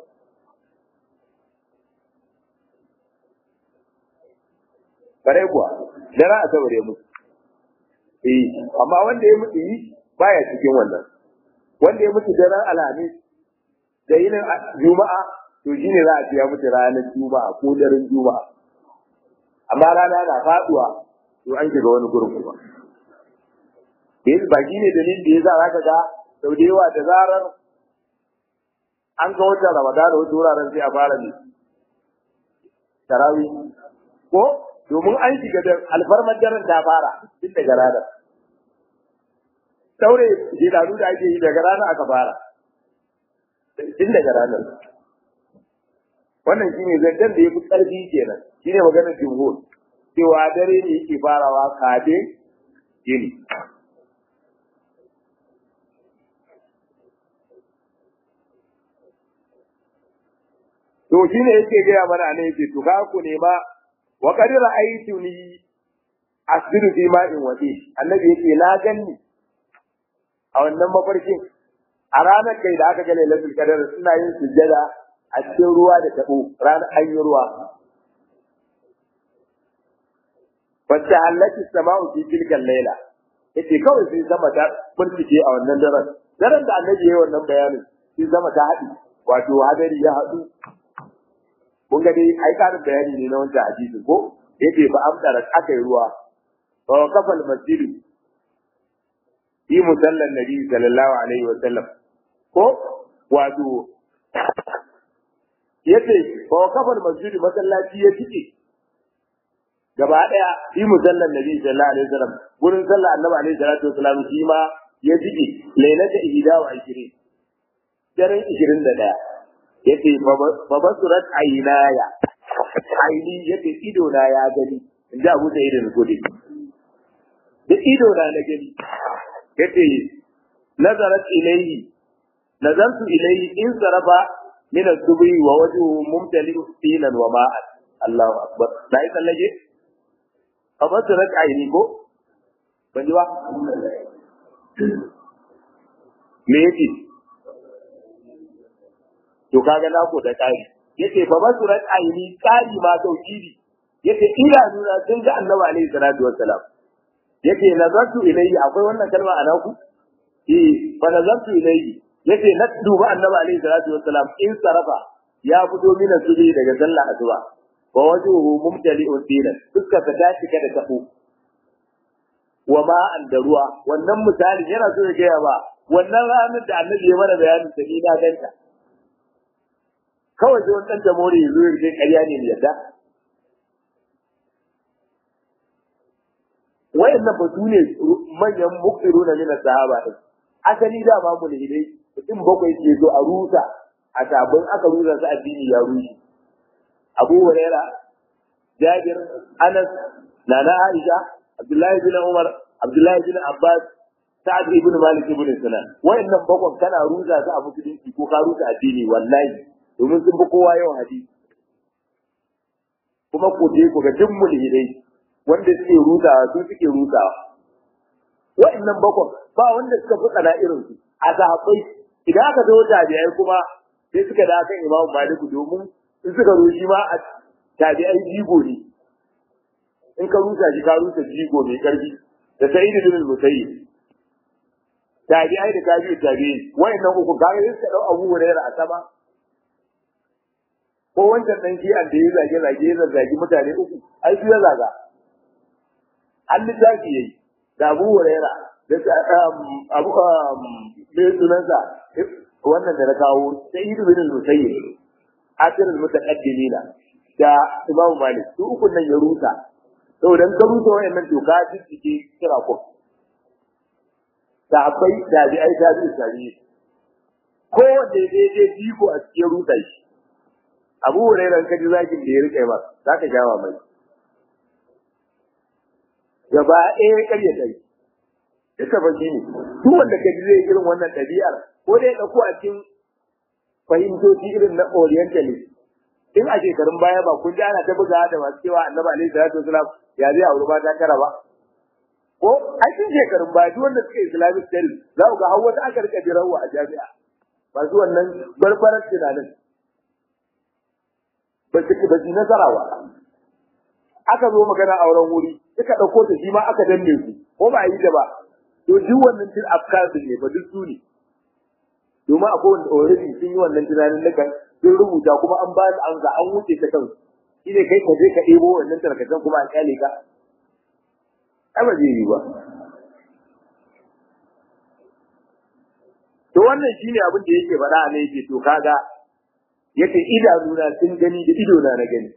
kare kuwa daren asabar ya mutu eh amma wanda ya mutu yi baya cikin wannan wanda ya mutu daren alhamis da yinin juma'a to shi ne za a ya mutu ranar juma'a ko daren juma'a amma rana na faduwa to an shiga wani gurin kuma yanzu ba shi ne dalilin da ya za ka ga sau da yawa da zarar an ga watan ramadana wasu wuraren sai a fara ne tarawi ko domin an shiga da alfarmar daren ta fara tun daga ranar saure shekaru da ake yi daga ranar aka fara tun daga ranar wannan shine zancen da ya fi ƙarfi kenan shine maganar jumhur cewa dare ne yake farawa kafin yini to shine yake gaya mana ne yake to ka ku nema wa qad ra'aytuni asbiru fi ma'in wadi annabi yake na ganni a wannan mafarkin a ranar kai da aka ga lailatul qadar suna yin sujjada a cikin ruwa da tabo ranar an yi ruwa wacce hallaki sama'u fi tilkal laila yace kawai sai sama ta furtike a wannan daren daren da annabi yayi wannan bayanin sai sama ta haɗi wato hadari ya haɗu kun ga dai ai karin bayani ne na wancan hadisi ko yace ba amdara aka yi ruwa fa kafal masjidu fi musallan nabi sallallahu alaihi wa sallam ko wato yace fa kafal masjidu masallaci ya tike gaba daya fi musallan nabi sallallahu alaihi wa sallam gurin sallah annabi alaihi salatu wasallam shi ma ya tike lailata ihda wa 20 daren 21 yace fa basurat aynaya aini yace ido na ya gani in ji Abu Sa'id al-Khudri da ido na na gani yace nazarat ilayhi nazartu ilayhi in sarafa min as-subhi wa wajhuhu mumtali'u tinan wa ma'an Allahu akbar dai sallage abatu rak aini ko ban ji ba me yake to kaga na ko da kari yace fa basurat aini kari ma tauhidi yace idanu na sun ga annabi alaihi salatu wassalam yace nazartu ilayhi akwai wannan kalma a naku eh fa nazartu ilayhi yace na duba annabi alaihi salatu wassalam in sarafa ya fito mina subi daga sallah asuba wa wajhuhu mumtali'un dinan fuskar ta tashi kada tabo wa ma an da ruwa wannan misali yana so ya gaya ba wannan ranar da annabi ya mana bayanin da ni na ganta kawai sai wani dan jamhuri ya zo ya ce ƙarya ne yadda wayannan ba su ne manyan mukiruna min sahaba din asali da ba mu ne dai mutum bakwai ke zo a rusa a sabon aka rusa su addini ya rushe Abu Huraira Jabir Anas Nana Aisha Abdullahi bin Umar Abdullahi bin Abbas Sa'ad ibn Malik ibn Sinan wayannan bakwai kana rusa su a musulunci ko ka rusa addini wallahi domin sun fi kowa yawan hadisi kuma ku je ku ga duk mulhidai wanda suke rutawa su suke rutawa wa'annan bakon ba wanda suka fi tsana irin su a sahabbai idan aka zo tabi'ai kuma sai suka da kan Imam Malik domin in suka zo shi ma a tabi'ai jigo ne in ka rusa shi ka rusa jigo mai karfi da Sa'id bin Musayyib tabi'ai da tabi'u tabi'in wa'annan uku kaga sai suka dau Abu Hurairah a sama ko wancan dan shi da ya zage zage ya zage mutane uku ai su ya zaga an littafi yayi da Abu Huraira da Abu me sunansa wannan da na kawo Sayyid bin al-Musayyib akhir al-mutaqaddimina da Imam Malik su uku nan ya rusa to dan ka rusa wayannan doka jiki kira ko da akwai da bi ai da bi sari ko da dai dai jiko a cikin rusa shi Abu Huraira kaji zakin da ya rike ba zaka jawa mai gaba ɗaya ƙarya ɗari duka ba shi ne duk wanda ka ji zai irin wannan ɗabi'ar ko dai ɗauko a cikin fahimtoci irin na orientalist in a shekarun baya ba kun ji ana ta buga da masu cewa annabi alaihi salatu wasalam ya zai auri mata tara ba ko a cikin shekarun baya duk wanda suka islamic studies za ku ga har wata aka rika jirawa a jami'a masu wannan barbarar tunanin ba su ba su nasara ba aka zo magana auren wuri suka ɗauko ta shi ma aka danne su ko ba a yi da ba to duk wannan tun afkar ne ba duk su ne domin akwai wanda already sun yi wannan tunanin da kan sun rubuta kuma an ba su amsa an wuce ta kansu shi ne kai ka je ka ɗebo wannan tarkacen kuma a kyale ka ai ba zai yi ba to wannan shine abin da yake faɗa ne yake to kaga yace idanuna sun gani da ido na na gani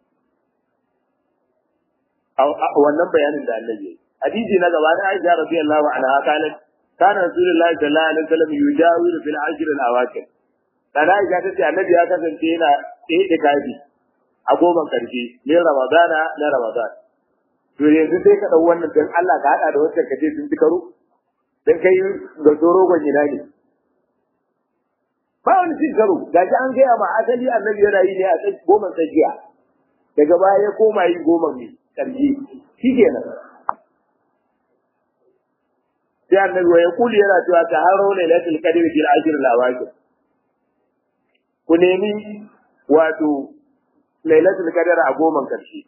wannan bayanin da annabi hadisi na gaba da Aisha radiyallahu anha kalat kana rasulullahi sallallahu alaihi wasallam yujawiru fil ashr al awakir kana Aisha ta ce annabi ya kasance yana tsaye da kafi a goban karshe ne ramadana na ramadan to yanzu sai ka dau wannan dan Allah ka hada da wancan kace sun ci karo dan kai ga tsoro gwan ina ne ba wani cin karo ga an gaya ma asali annabi yana yi ne a goman tsakiya daga baya ya koma yi goman ne karji shi kenan sai annabi ya kuli yana cewa ta haro ne lailatul qadr fil ajr al awaqir ku nemi wato lailatul qadr a goman karshe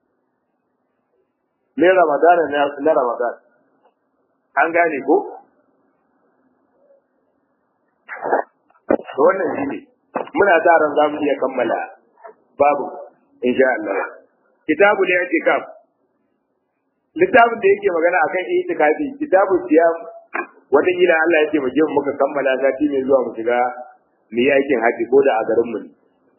ne ramadana na ramadan an gane ko wannan shi ne muna sa ran za mu iya kammala babu insha Allah kitabu da yake kaf littafin da yake magana akan itikafi kitabu siyam wata gida Allah yake mu je muka kammala sati mai zuwa mu shiga mu yi aikin haji ko da a garin mu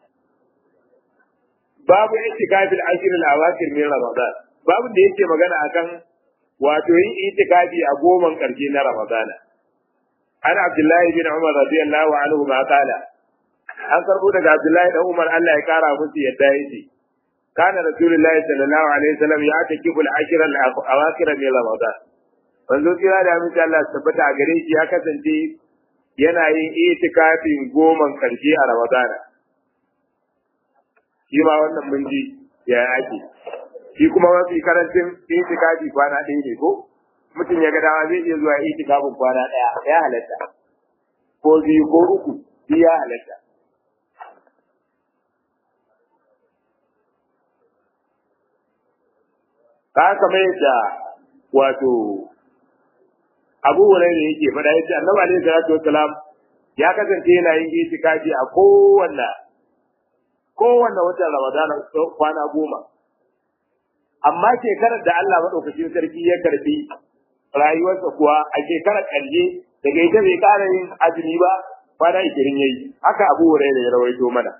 babu itikafi al-ashr al-awakhir min ramadan babu da yake magana akan wato yin itikafi a goman karshe na ramadana an abdullahi bin umar radiyallahu anhu ma kala an karbo daga abdullahi dan umar Allah ya kara musu yadda yake كان رسول الله صلى الله عليه وسلم يعتكف العشر الاواخر من رمضان wanzo kira da amince Allah tabbata a gare shi ya kasance yana yin itikafin goman karshe a Ramadana shi ma wannan mun ji ya ake shi kuma mafi karancin itikafi kwana ɗaya ne ko mutum ya ga dama zai iya zuwa itikafin kwana ɗaya ya halatta ko biyu ko uku shi ya halatta ka kamar yadda wato abu hurairah yake faɗa yace annabi alaihi salatu wassalam ya kasance yana yin itikafi a kowanne kowanne watan ramadana kwana goma amma shekarar da Allah madaukakin sarki ya karbi rayuwarsa kuwa a shekarar ƙarshe daga ita bai ƙara yin azumi ba kwana ishirin yayi haka abu hurairah ya rawaito mana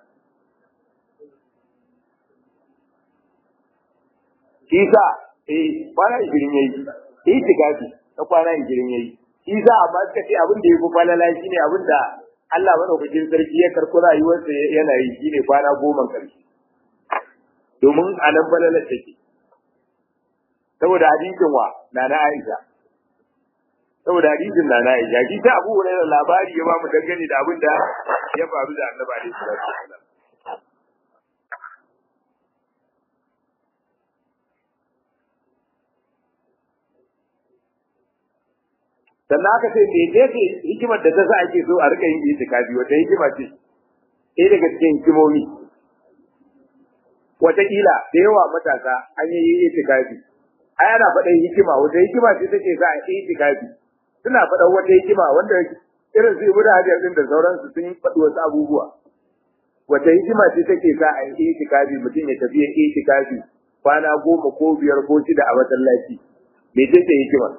Isa eh kwana ishirin yayi itikafi na kwana ishirin yayi Isa amma suka ce abin da ya fi falala shine abin da Allah madaukakin sarki ya karɓi rayuwarsa yana yi shine kwana goma karshe domin a nan falalar take saboda hadisin wa na na Aisha saboda hadisin na na Aisha shi ta Abu Hurairah labari ya ba mu dangane da abin da ya faru da Annabi alaihi salatu wasallam sannan aka ce me ce ce hikimar da ta sa ake so a rika yin itikafi wata hikima ce ɗaya daga cikin hikimomi wataƙila da yawa matasa an yi itikafi ai ana faɗin hikima wata hikima ce take sa a yi itikafi suna faɗan wata hikima wanda irin su ibu da hajjar ɗin da sauransu sun faɗi wasu abubuwa wata hikima ce take sa a yi itikafi mutum ya tafi ya itikafi kwana goma ko biyar ko shida a masallaci me ce ce hikima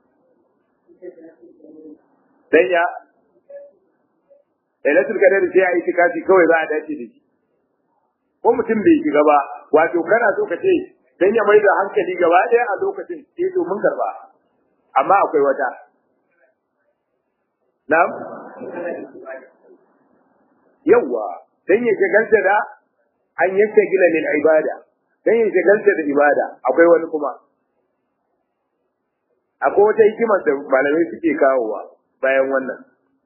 dan ya lailatul qadar sai ya yi tikafi kawai za a dace da shi ko mutum bai shiga ba wato kana so ka ce dan ya mai da hankali gaba ɗaya a lokacin sai to mun karba amma akwai wata na'am yawa dan ya shagalta da an yake gila lil ibada dan ya shagalta da ibada akwai wani kuma akwai wata hikimar da malamai suke kawowa bayan wannan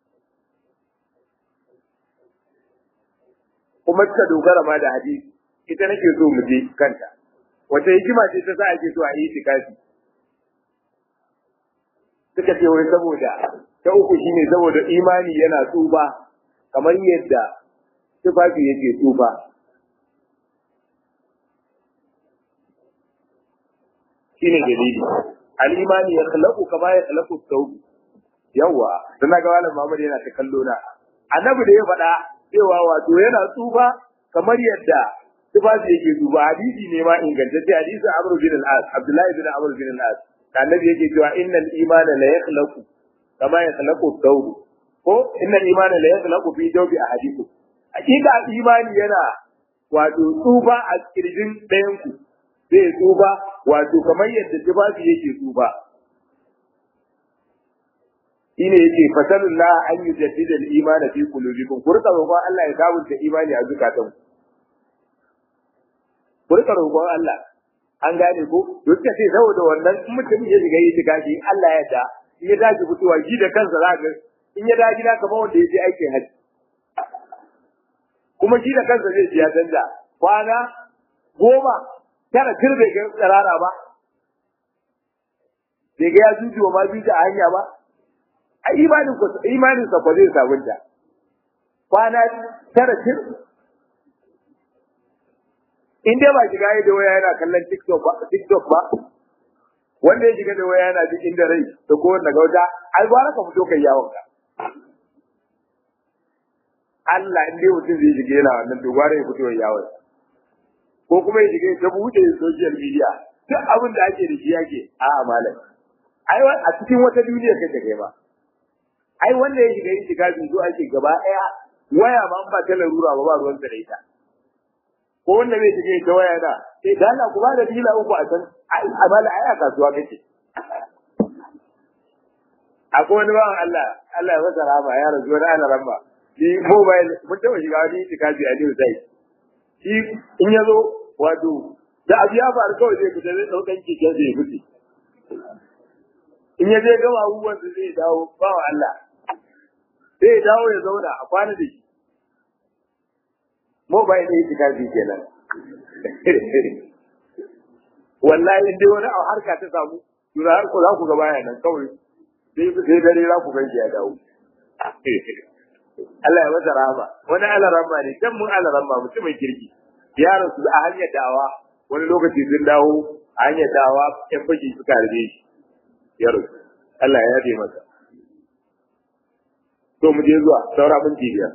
kuma suka dogara ma da hadisi ita nake so mu je kanta wata hikima ce ta sa ake so a yi itikafi suka ce wai saboda ta uku shine saboda imani yana tsufa kamar yadda tufafi yake tsufa shine dalili al-imani ya khalaqu kama ya khalaqu thawb yawa dan ga malam Muhammad yana ta kallo na annabi da ya faɗa cewa wato yana tsufa kamar yadda tufafi yake tsufa hadisi ne ma ingantacce hadisi Amr bin al-As Abdullahi bin Amr bin al-As annabi yake cewa innal imana la yakhlaqu kama ya khalaqu thawb ko innal imana la yakhlaqu fi jawbi ahadikum hakika imani yana wato tsufa a kirjin ɗayan ku zai tsufa wato kamar yadda tufafi yake tsufa shine yake fasalullah an yujaddida al-iman fi qulubikum ku rika roƙon Allah ya sabunta imani a zukatan ku rika roƙon Allah an gane ko duk da sai saboda wannan mutum ya shiga yi tikafi Allah ya da in ya dace fitowa shi da kansa za ga in ya dace gida kamar wanda ya je aikin haji kuma shi da kansa zai ji ya canza kwana goma tara tir bai ga tsirara ba bai ga ya jujuwa ma biyu a hanya ba a imanin ku imanin sa ko zai sabunta kwana tara tir in dai ba shiga da waya yana kallon TikTok ba TikTok ba wanda ya shiga da waya yana duk inda rai da ko wanda gauta ai ba ka fito kai yawon ka Allah in dai mutum zai shiga yana wannan to gwara ya fito yawon ko kuma ya shiga ta buɗe social media duk abin da ake da shi yake a malam ai a cikin wata duniya kake kai ba ai wanda ya shiga yin shiga zo ake gaba ɗaya waya ma ba ta larura ba ba ruwan da ita ko wanda zai shiga ita waya da sai da Allah ku ba da dila uku a can ai amala ai a kasuwa kake akwai wani bawan Allah Allah ya masa rahama ya rasu wani ana ramba shi mobile mun taɓa shiga wani itikafi a New Site shi in ya zo wato da abu ya faru kawai zai fita zai ɗaukan keken zai fice in ya je gama abubuwan da zai dawo ba wa Allah zai dawo ya zauna a kwana da shi mobile ne shi kafi kenan wallahi in dai wani a harka ta samu tura har ko za ku ga baya nan kawai sai sai dare za ku ganshi ya dawo Allah ya masa rahama wani alaramma ne can mun alaramma mutumin kirki ya rasu a hanyar dawa wani lokaci sun dawo a hanyar dawa yan fashi suka harbe shi ya rasu Allah ya yabe masa to mu je zuwa saura minti biyar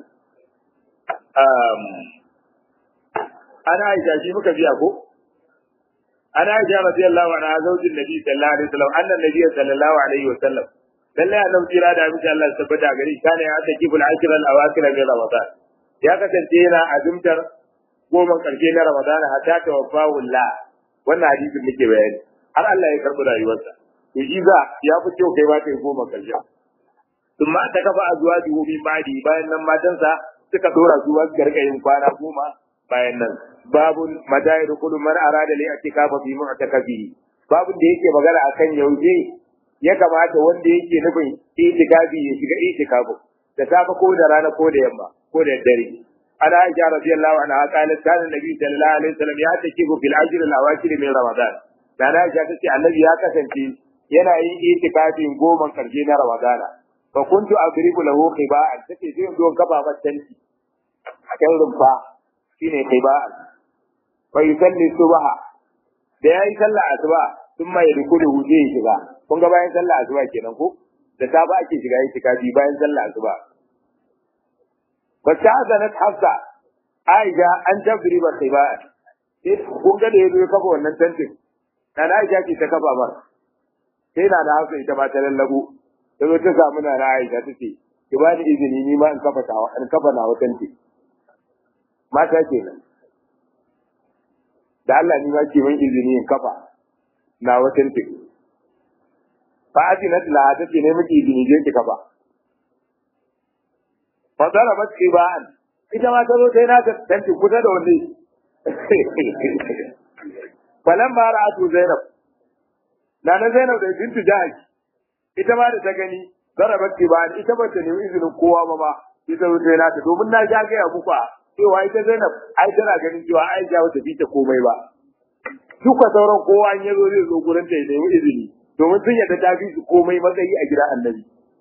ana aisha shi muka biya ko ana aisha radiyallahu anha zaujin nabi sallallahu alaihi wasallam annan nabi sallallahu alaihi wasallam lallai annabi jira da miki Allah ya tabbata gari kana ya ta kibul ashir al awakir min ramadan ya kasance yana azumtar goma karshe na ramadan hatta tawaffahu Allah wannan hadisin muke bayani har Allah ya karbi rayuwarsa to shi za ya fi kyau kai ba ta goma karshe thumma ta kafa azwajuhu min ba'di bayan nan matansa suka dora su wasu gargayin kwana goma bayan nan babun madayir kullu man arada li atikafa fi mu'takafihi babun da yake magana akan yaushe ya kamata wanda yake nufin itikafi ya shiga itikafu da safe ko da rana ko da yamma ko da dare ana aisha radiyallahu anha qalat kana nabi sallallahu alaihi wasallam ya takifu fil ajr al awakir min ramadan da na aisha tace annabi ya kasance yana yin itikafin goma karshe na ramadana fa kuntu adribu lahu qiba'an tace zai zo kafa matanci a kan rumfa shine qiba'an fa yusalli subha da yayi sallah asuba sun mai rukunu zai shiga kun ga bayan sallah asuba kenan ko da safa ake shiga itikafi bayan sallah asuba wacce azanat hafsa aisha an tabri ba sai ba kun ga da yazo ya kafa wannan tantin na aisha ce ta kafa ba sai na da hafsa ita ma ta lallabo ta zo ta samu na aisha ta ce ki ba ni izini ni ma in kafa ta in kafa na watan ce mata kenan da Allah ni ma ke min izini in kafa na watan ce fa azinat la ta ce ne miki izini je ki kafa fa darabat qiba'an ita ma ta zo sai na tanti kusa da wani falan ma ra'atu zainab na na zainab da bintu jahash ita ma da ta gani darabat qiba'an ita ba ta nemi izinin kowa ba ma ita zo sai na ta domin na ja ga muku cewa ita zainab ai tana ganin cewa ai ja wata bi ta komai ba duka sauran kowa in yazo zai zo gurin ta ya nemi izini domin sun yadda ta fi su komai matsayi a gidan annabi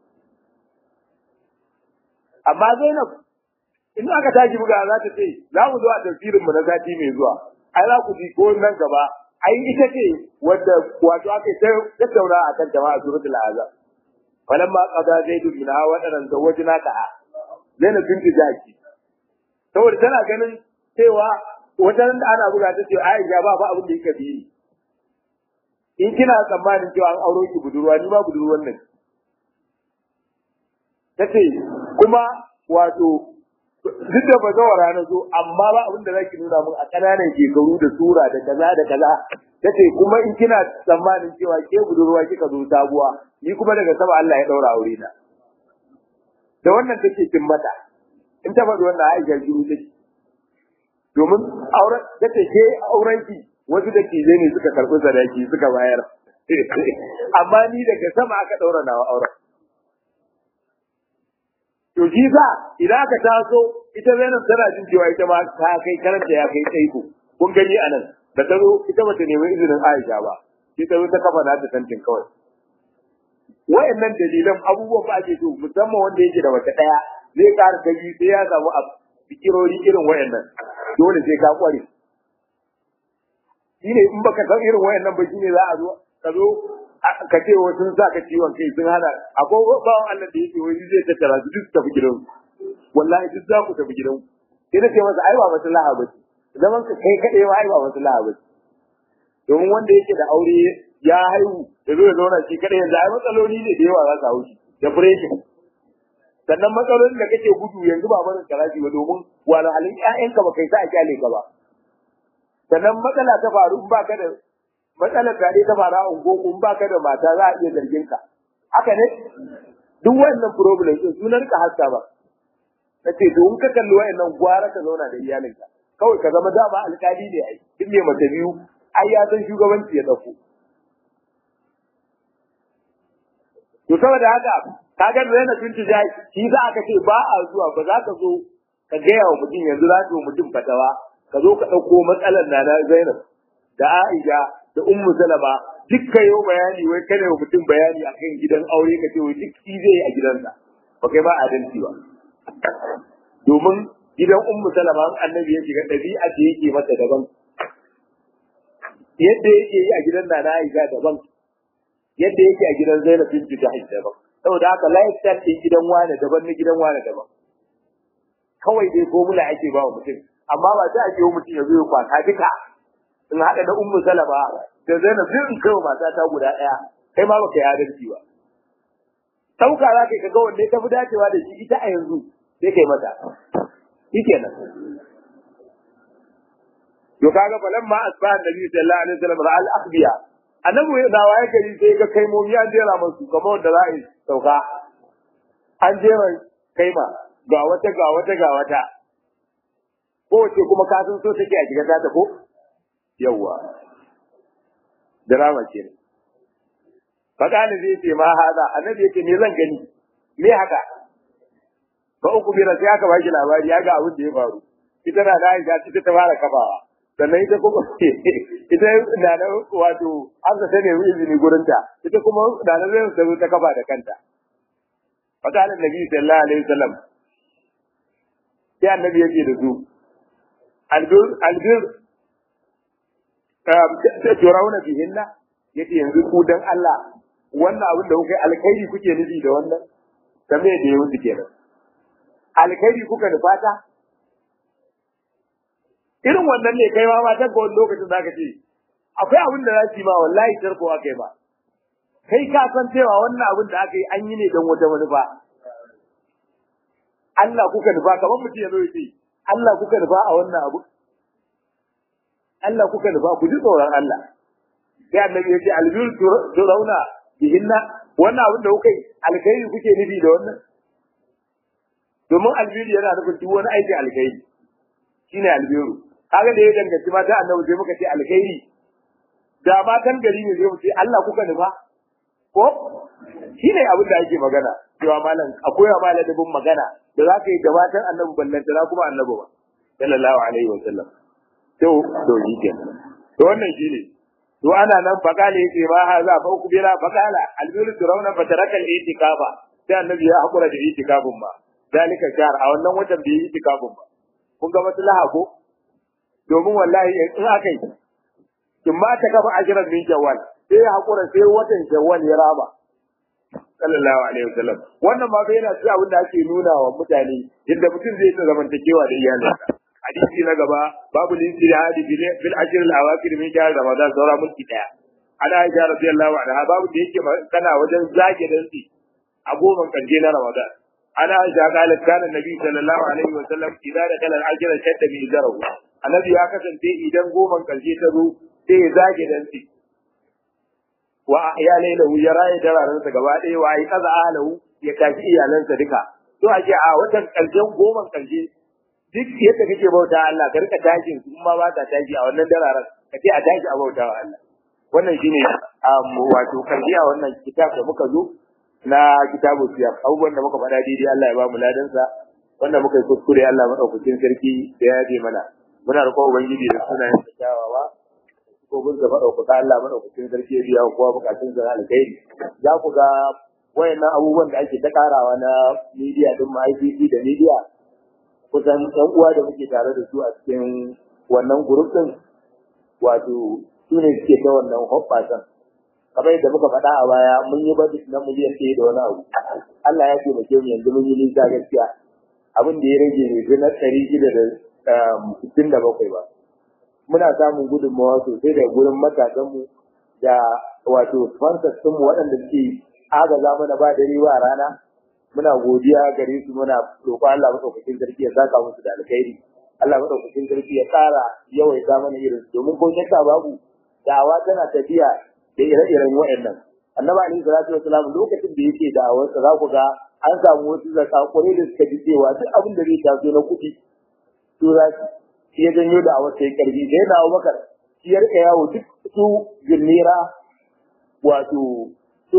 amma Zainab in aka tashi buga za ta ce za mu zo a tafsirin mu na sati mai zuwa ai za ku ji ko nan gaba ai ita ce wadda wato aka yi tattauna a kan jama'a suratul azab falamma qada zaidun min hawa dan zawajna ka Zainab binti Jaki saboda tana ganin cewa wajen da ana buga ta ce Aisha ba ba abin da yake bi in kina tsammanin cewa an auro ki budurwa ni ba budurwan nan tace kuma wato duk da bazawara na zo amma ba abin da zaki nuna mun a kananan shekaru da sura da kaza da kaza tace kuma in kina tsammanin cewa ke budurwa kika zo sabuwa ni kuma daga sama Allah ya daura aure na da wannan take kin mata in ta faɗi wannan Aisha shiru take domin auren tace ke auren ki wasu da ke ne suka karɓi sadaki suka bayar amma ni daga sama aka daura nawa auren To shi sa idan aka taso ita Zainab tana jin cewa ita ma ta kai karanta ya kai tsaiko. Kun gani a nan da ta zo ita bata nemi izinin Aisha ba. Sai ta zo ta kafa nata tantin kawai. Wayannan dalilan abubuwan ba ake so musamman wanda yake da wata daya zai ƙara ta biyu sai ya samu a fikirori irin wayannan. Dole sai ka kware. Shine in baka san irin wayannan ba shine za a zo ka zo ka ce wa sun sa ka ciwon kai sun hana akwai bawan Allah da yake wani zai tattara su duk tafi gidan wallahi duk za ku tafi gidan sai na ce masa ai ba maslaha ba ce zaman ka kai kaɗai ma ai ba maslaha ba ce domin wanda yake da aure ya haihu da zo ya zauna shi kaɗai yanzu ai matsaloli ne da yawa za su hau shi da breaking sannan matsalolin da kake gudu yanzu ba barin karashi ba domin wahalhalun ƴaƴanka ba kai sa a kyale ka ba sannan matsala ta faru in ba ka da matsalar tare ta fara a ungoku in baka da mata za a iya zargin ka haka ne duk wannan problem din sunan ka haska ba nace to in ka kalli wayannan gwara ka zauna da iyalinka kawai ka zama dama alkali ne ai duk mai mace biyu ai ya san shugabanci ya dauko to saboda haka kaga Zainab binti Jahsh shi za aka ce ba a zuwa ba za ka zo ka gaya wa mutum yanzu za ka mutum fatawa ka zo ka ɗauko matsalar na na Zainab da Aisha da Ummu Salama duk ka yi bayani wai kada wa mutum bayani akan gidan aure ka ce wai duk shi zai a gidansa ba kai ba adalci ba domin gidan Ummu Salama annabi ya shiga ɗabi'a ce yake mata daban yadda yake yi a gidan Nana Aisha daban yadda yake a gidan Zainab binti Jahsh daban saboda haka lifestyle ɗin gidan wane daban na gidan wane daban kawai dai formula ake ba wa mutum amma ba sai ake yi mutum ya zo ya kwata duka in haɗa da ummu salama da zainab sai in kai mata ta guda ɗaya kai ma baka yi adalci ba sauka za ka ga wanne ta fi dacewa da shi ita a yanzu sai kai mata shikenan to kaga falan ma asba annabi sallallahu alaihi wasallam ra'al akhbiya annabi da waye gari sai ga kai mu ya jera musu kamar wanda za a yi sauka an jera kaima ga wata ga wata ga wata kowace kuma ka san so take a shiga ta ko yawwa drama ce fakani zai ce ma hada annabi yake me zan gani me haka ba uku bira sai aka baki labari ya ga abin da ya faru ita na da Aisha ita ta fara kafawa sannan ita kuma ita na da wato an ta ne izini gurin ta ita kuma da na zai ta zo ta kafa da kanta fakani nabi sallallahu alaihi wasallam sai annabi yake da su albir albir turauna bihinna yace yanzu ku dan Allah wannan abin da kuka alkhairi kuke nufi da wannan kame da ya wuce kenan alkhairi kuka da fata irin wannan ne kai ma matan ka wani lokacin zaka ce akwai abin da za su yi ma wallahi tarko aka yi ba kai ka san cewa wannan abin da aka yi an yi ne don wata manufa Allah kuka nufa kamar mutum ya zo ya ce Allah kuka nufa a wannan abu Allah kuka nufa ku ji tsoron Allah sai annabi ya ce albir turauna bihinna wannan abin da kuka yi alkhairi kuke nufi da wannan domin albiru yana nufin duk wani aikin alkhairi shine albiru kaga da ya danganci mata annabi sai muka ce alkhairi da matan gari ne zai mu ce Allah kuka nufa ko shine abin da ake magana cewa malam akwai wa malamin magana da za ka yi gabatar annabi ballantana kuma annabi ba sallallahu alaihi wa sallam to to shi kenan to wannan shine to ana nan faqala yace ma haza fa ukbira faqala albiru turawna fataraka al-itikafa sai annabi ya hakura da itikafin ba dalika shahar a wannan watan bai yi itikafin ba kun ga maslaha ko domin wallahi in aka yi kin ma ta kafa ajran min jawal sai ya hakura sai watan jawal ya raba sallallahu alaihi wasallam wannan ma bai yana ci abin da ake nuna wa mutane yadda mutum zai ta zamantakewa da iyalinsa hadisi na gaba babu linjihadi bil ashr al awakir min shahr ramadan saura mulki daya ana aisha radiyallahu anha babu da yake kana wajen zage dantsi a goman kanje na ramadan ana aisha qalat kana nabi sallallahu alaihi wasallam idan da kala al ashr shadda bi zarahu annabi ya kasance idan goman kanje ta zo sai ya zage dantsi wa ahya laylahu ya raye dararansa gaba ɗaya wa ai kaza ahlahu ya tashi iyalansa duka to a a watan karshen goman karshe duk yadda kake bauta Allah ka rika tashin su ma ba ta tashi a wannan dararan ka ce a tashi a bauta wa Allah wannan shine wato karshe a wannan kitab da muka zo na kitabu siyar abubuwan da muka faɗa daidai Allah ya ba mu ladansa wanda muka yi kuskure Allah madaukakin sarki da ya je mana muna roƙon ubangiji da sunayen sa kyawawa ko bin da madaukaka Allah madaukakin sarki ya biya kowa bukatun sa alkhairi za ku ga wayannan abubuwan da ake ta karawa na media din ma ICT da media kusan ɗan uwa da muke tare da su a cikin wannan group din wato su ne suke ta wannan hoɓɓasan kamar yadda muka faɗa a baya mun yi budget na miliyan ɗaya da wani abu Allah ya taimake mu yanzu mun yi nisa gaskiya abin da ya rage ne fi na ɗari shida da sittin da bakwai ba muna samun gudunmawa sosai daga gurin matasanmu da wato sponsors ɗinmu waɗanda suke agaza mana ba dare ba rana muna godiya gare su muna roƙon Allah madaukakin sarki ya saka musu da alkhairi Allah madaukakin sarki ya ƙara yawaita mana irin domin ko shakka babu da'awa tana tafiya da ire-iren waɗannan annabi alaihi salatu wasalam lokacin da yake da'awar sa za ku ga an samu wasu zakakure da suka ji cewa duk abin da zai taso na kuɗi to za shi ya janyo da'awar sai karfi da yana Abubakar shi ya rika yawo duk su ginnira wato su su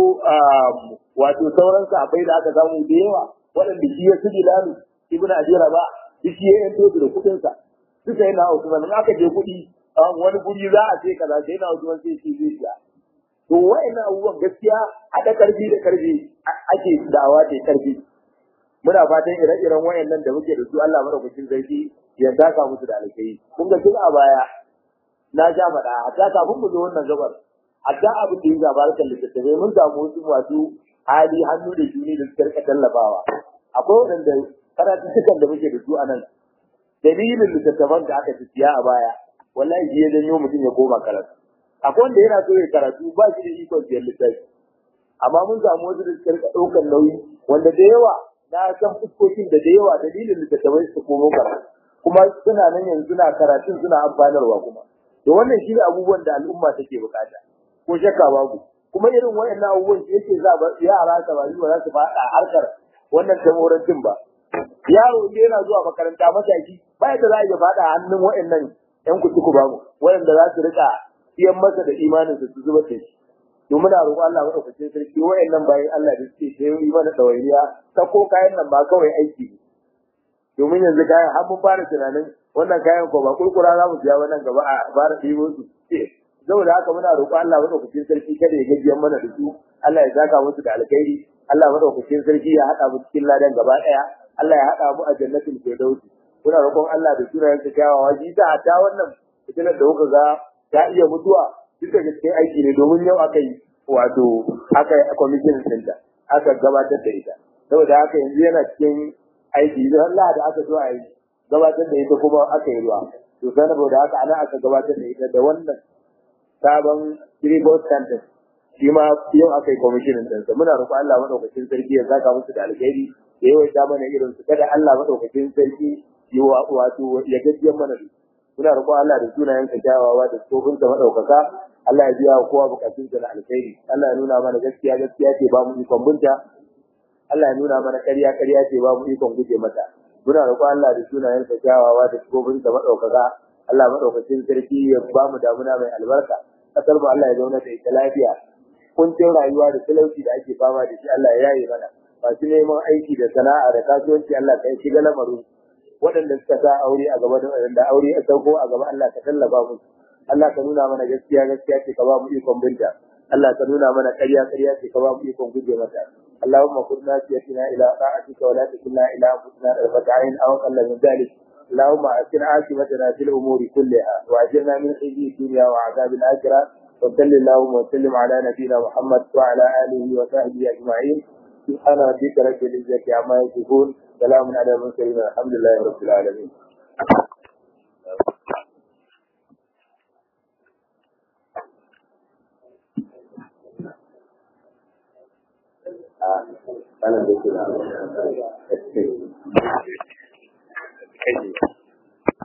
wato sauran sahabbai da aka samu da yawa waɗanda shi ya su bilalu ibn ajira ba shi ya yanto su da kuɗin sa su sai na Usman in aka je kuɗi wani guri za a ce kaza sai na Usman sai shi zai shiga to wa'annan abubuwan gaskiya haɗa karfi da karfi ake da'awa da karfi muna fatan ire-iren wayannan da muke da su Allah madaukakin sarki ya saka musu da alkai kun ga tun a baya na ja faɗa hatta kafin mu zo wannan gabar hatta abin da ya zaba kan littattafai mun samu wasu masu hali hannu da juni da suka rika tallafawa akwai waɗanda karatuttukan da muke da su a nan dalilin littattafan da aka ci siya a baya wallahi shi ya janyo mutum ya koma karatu akwai wanda yana so ya karatu ba shi da ikon siyan littafi amma mun samu wasu da suka rika ɗaukar nauyi wanda da yawa na san fuskokin da da yawa dalilin littattafai su komo karatu kuma suna nan yanzu suna karatun suna amfanarwa kuma to wannan shi ne abubuwan da al'umma take bukata ko shakka babu kuma irin wayannan abubuwan shi yake za ba yara samari ba za su faɗa harkar wannan tamorancin ba yaro ne yana zuwa makaranta mataki ba yadda za a iya faɗa hannun wayannan yan kutuku ba mu wayanda za su rika siyan masa da imanin su zuba da shi to muna roƙo Allah madaukakin sarki wayannan bayan Allah da suke sayo yi mana dawainiya ta ko kayan nan ba kawai aiki ne domin yanzu kayan har mun fara tunanin wannan kayan ko ba kurkura za mu siya wannan gaba a fara ɗibo su saboda haka muna roƙo Allah madaukakin sarki kada ya gajiyar mana da su Allah ya saka musu da alkhairi Allah madaukakin sarki ya haɗa mu cikin ladan gaba ɗaya Allah ya haɗa mu a jannatin firdausi muna roƙon Allah da sunayen sa kyawawa shi ta hatta wannan fitinar da kuka ga ta iya mutuwa duk da cikin aiki ne domin yau aka yi wato aka yi kwamishin ɗinta aka gabatar da ita saboda haka yanzu yana cikin aiki idan Allah da aka zo a yi gabatar da ita kuma aka yi ruwa to saboda haka ana aka gabatar da ita da wannan sabon tribal center shi ma yau aka yi kwamishinin ɗinsa muna roƙon Allah maɗaukacin sarki ya saka musu da alkhairi da yawaita mana irin su kada Allah maɗaukacin sarki yi wato ya gajiyar mana da muna roƙon Allah da sunayen ka kyawawa da tsofin sa maɗaukaka Allah ya biya wa kowa bukatun sa na alkhairi Allah ya nuna mana gaskiya gaskiya ce ba mu ikon bunta Allah ya nuna mana ƙarya ƙarya ce ba mu ikon guje mata muna roƙon Allah da sunayen sa kyawawa da tsofin sa maɗaukaka Allah maɗaukacin sarki ya ba mu damuna mai albarka kasar mu Allah ya zauna da ita lafiya kuncin rayuwa da talauci da ake fama da shi Allah ya yaye mana masu neman aiki da sana'a da kasuwanci Allah ka shiga lamarin waɗanda suka sa aure a gaba da waɗanda aure a sauko a gaba Allah ka tallafa musu Allah ka nuna mana gaskiya gaskiya ce ka ba mu ikon binta Allah ka nuna mana ƙarya ƙarya ce ka ba mu ikon guje mata اللهم كن ناسيتنا إلى طاعتك ولا تكلنا إلى أنفسنا طرفة عين أو أقل من ذلك اللهم أحسن عاقبتنا في الأمور كلها وأجرنا من خزي الدنيا وعذاب الآخرة وصل اللهم وسلم على نبينا محمد وعلى آله وصحبه أجمعين سبحان ربك رب العزة عما يصفون سلام على المرسلين الحمد لله رب العالمين أنا بكل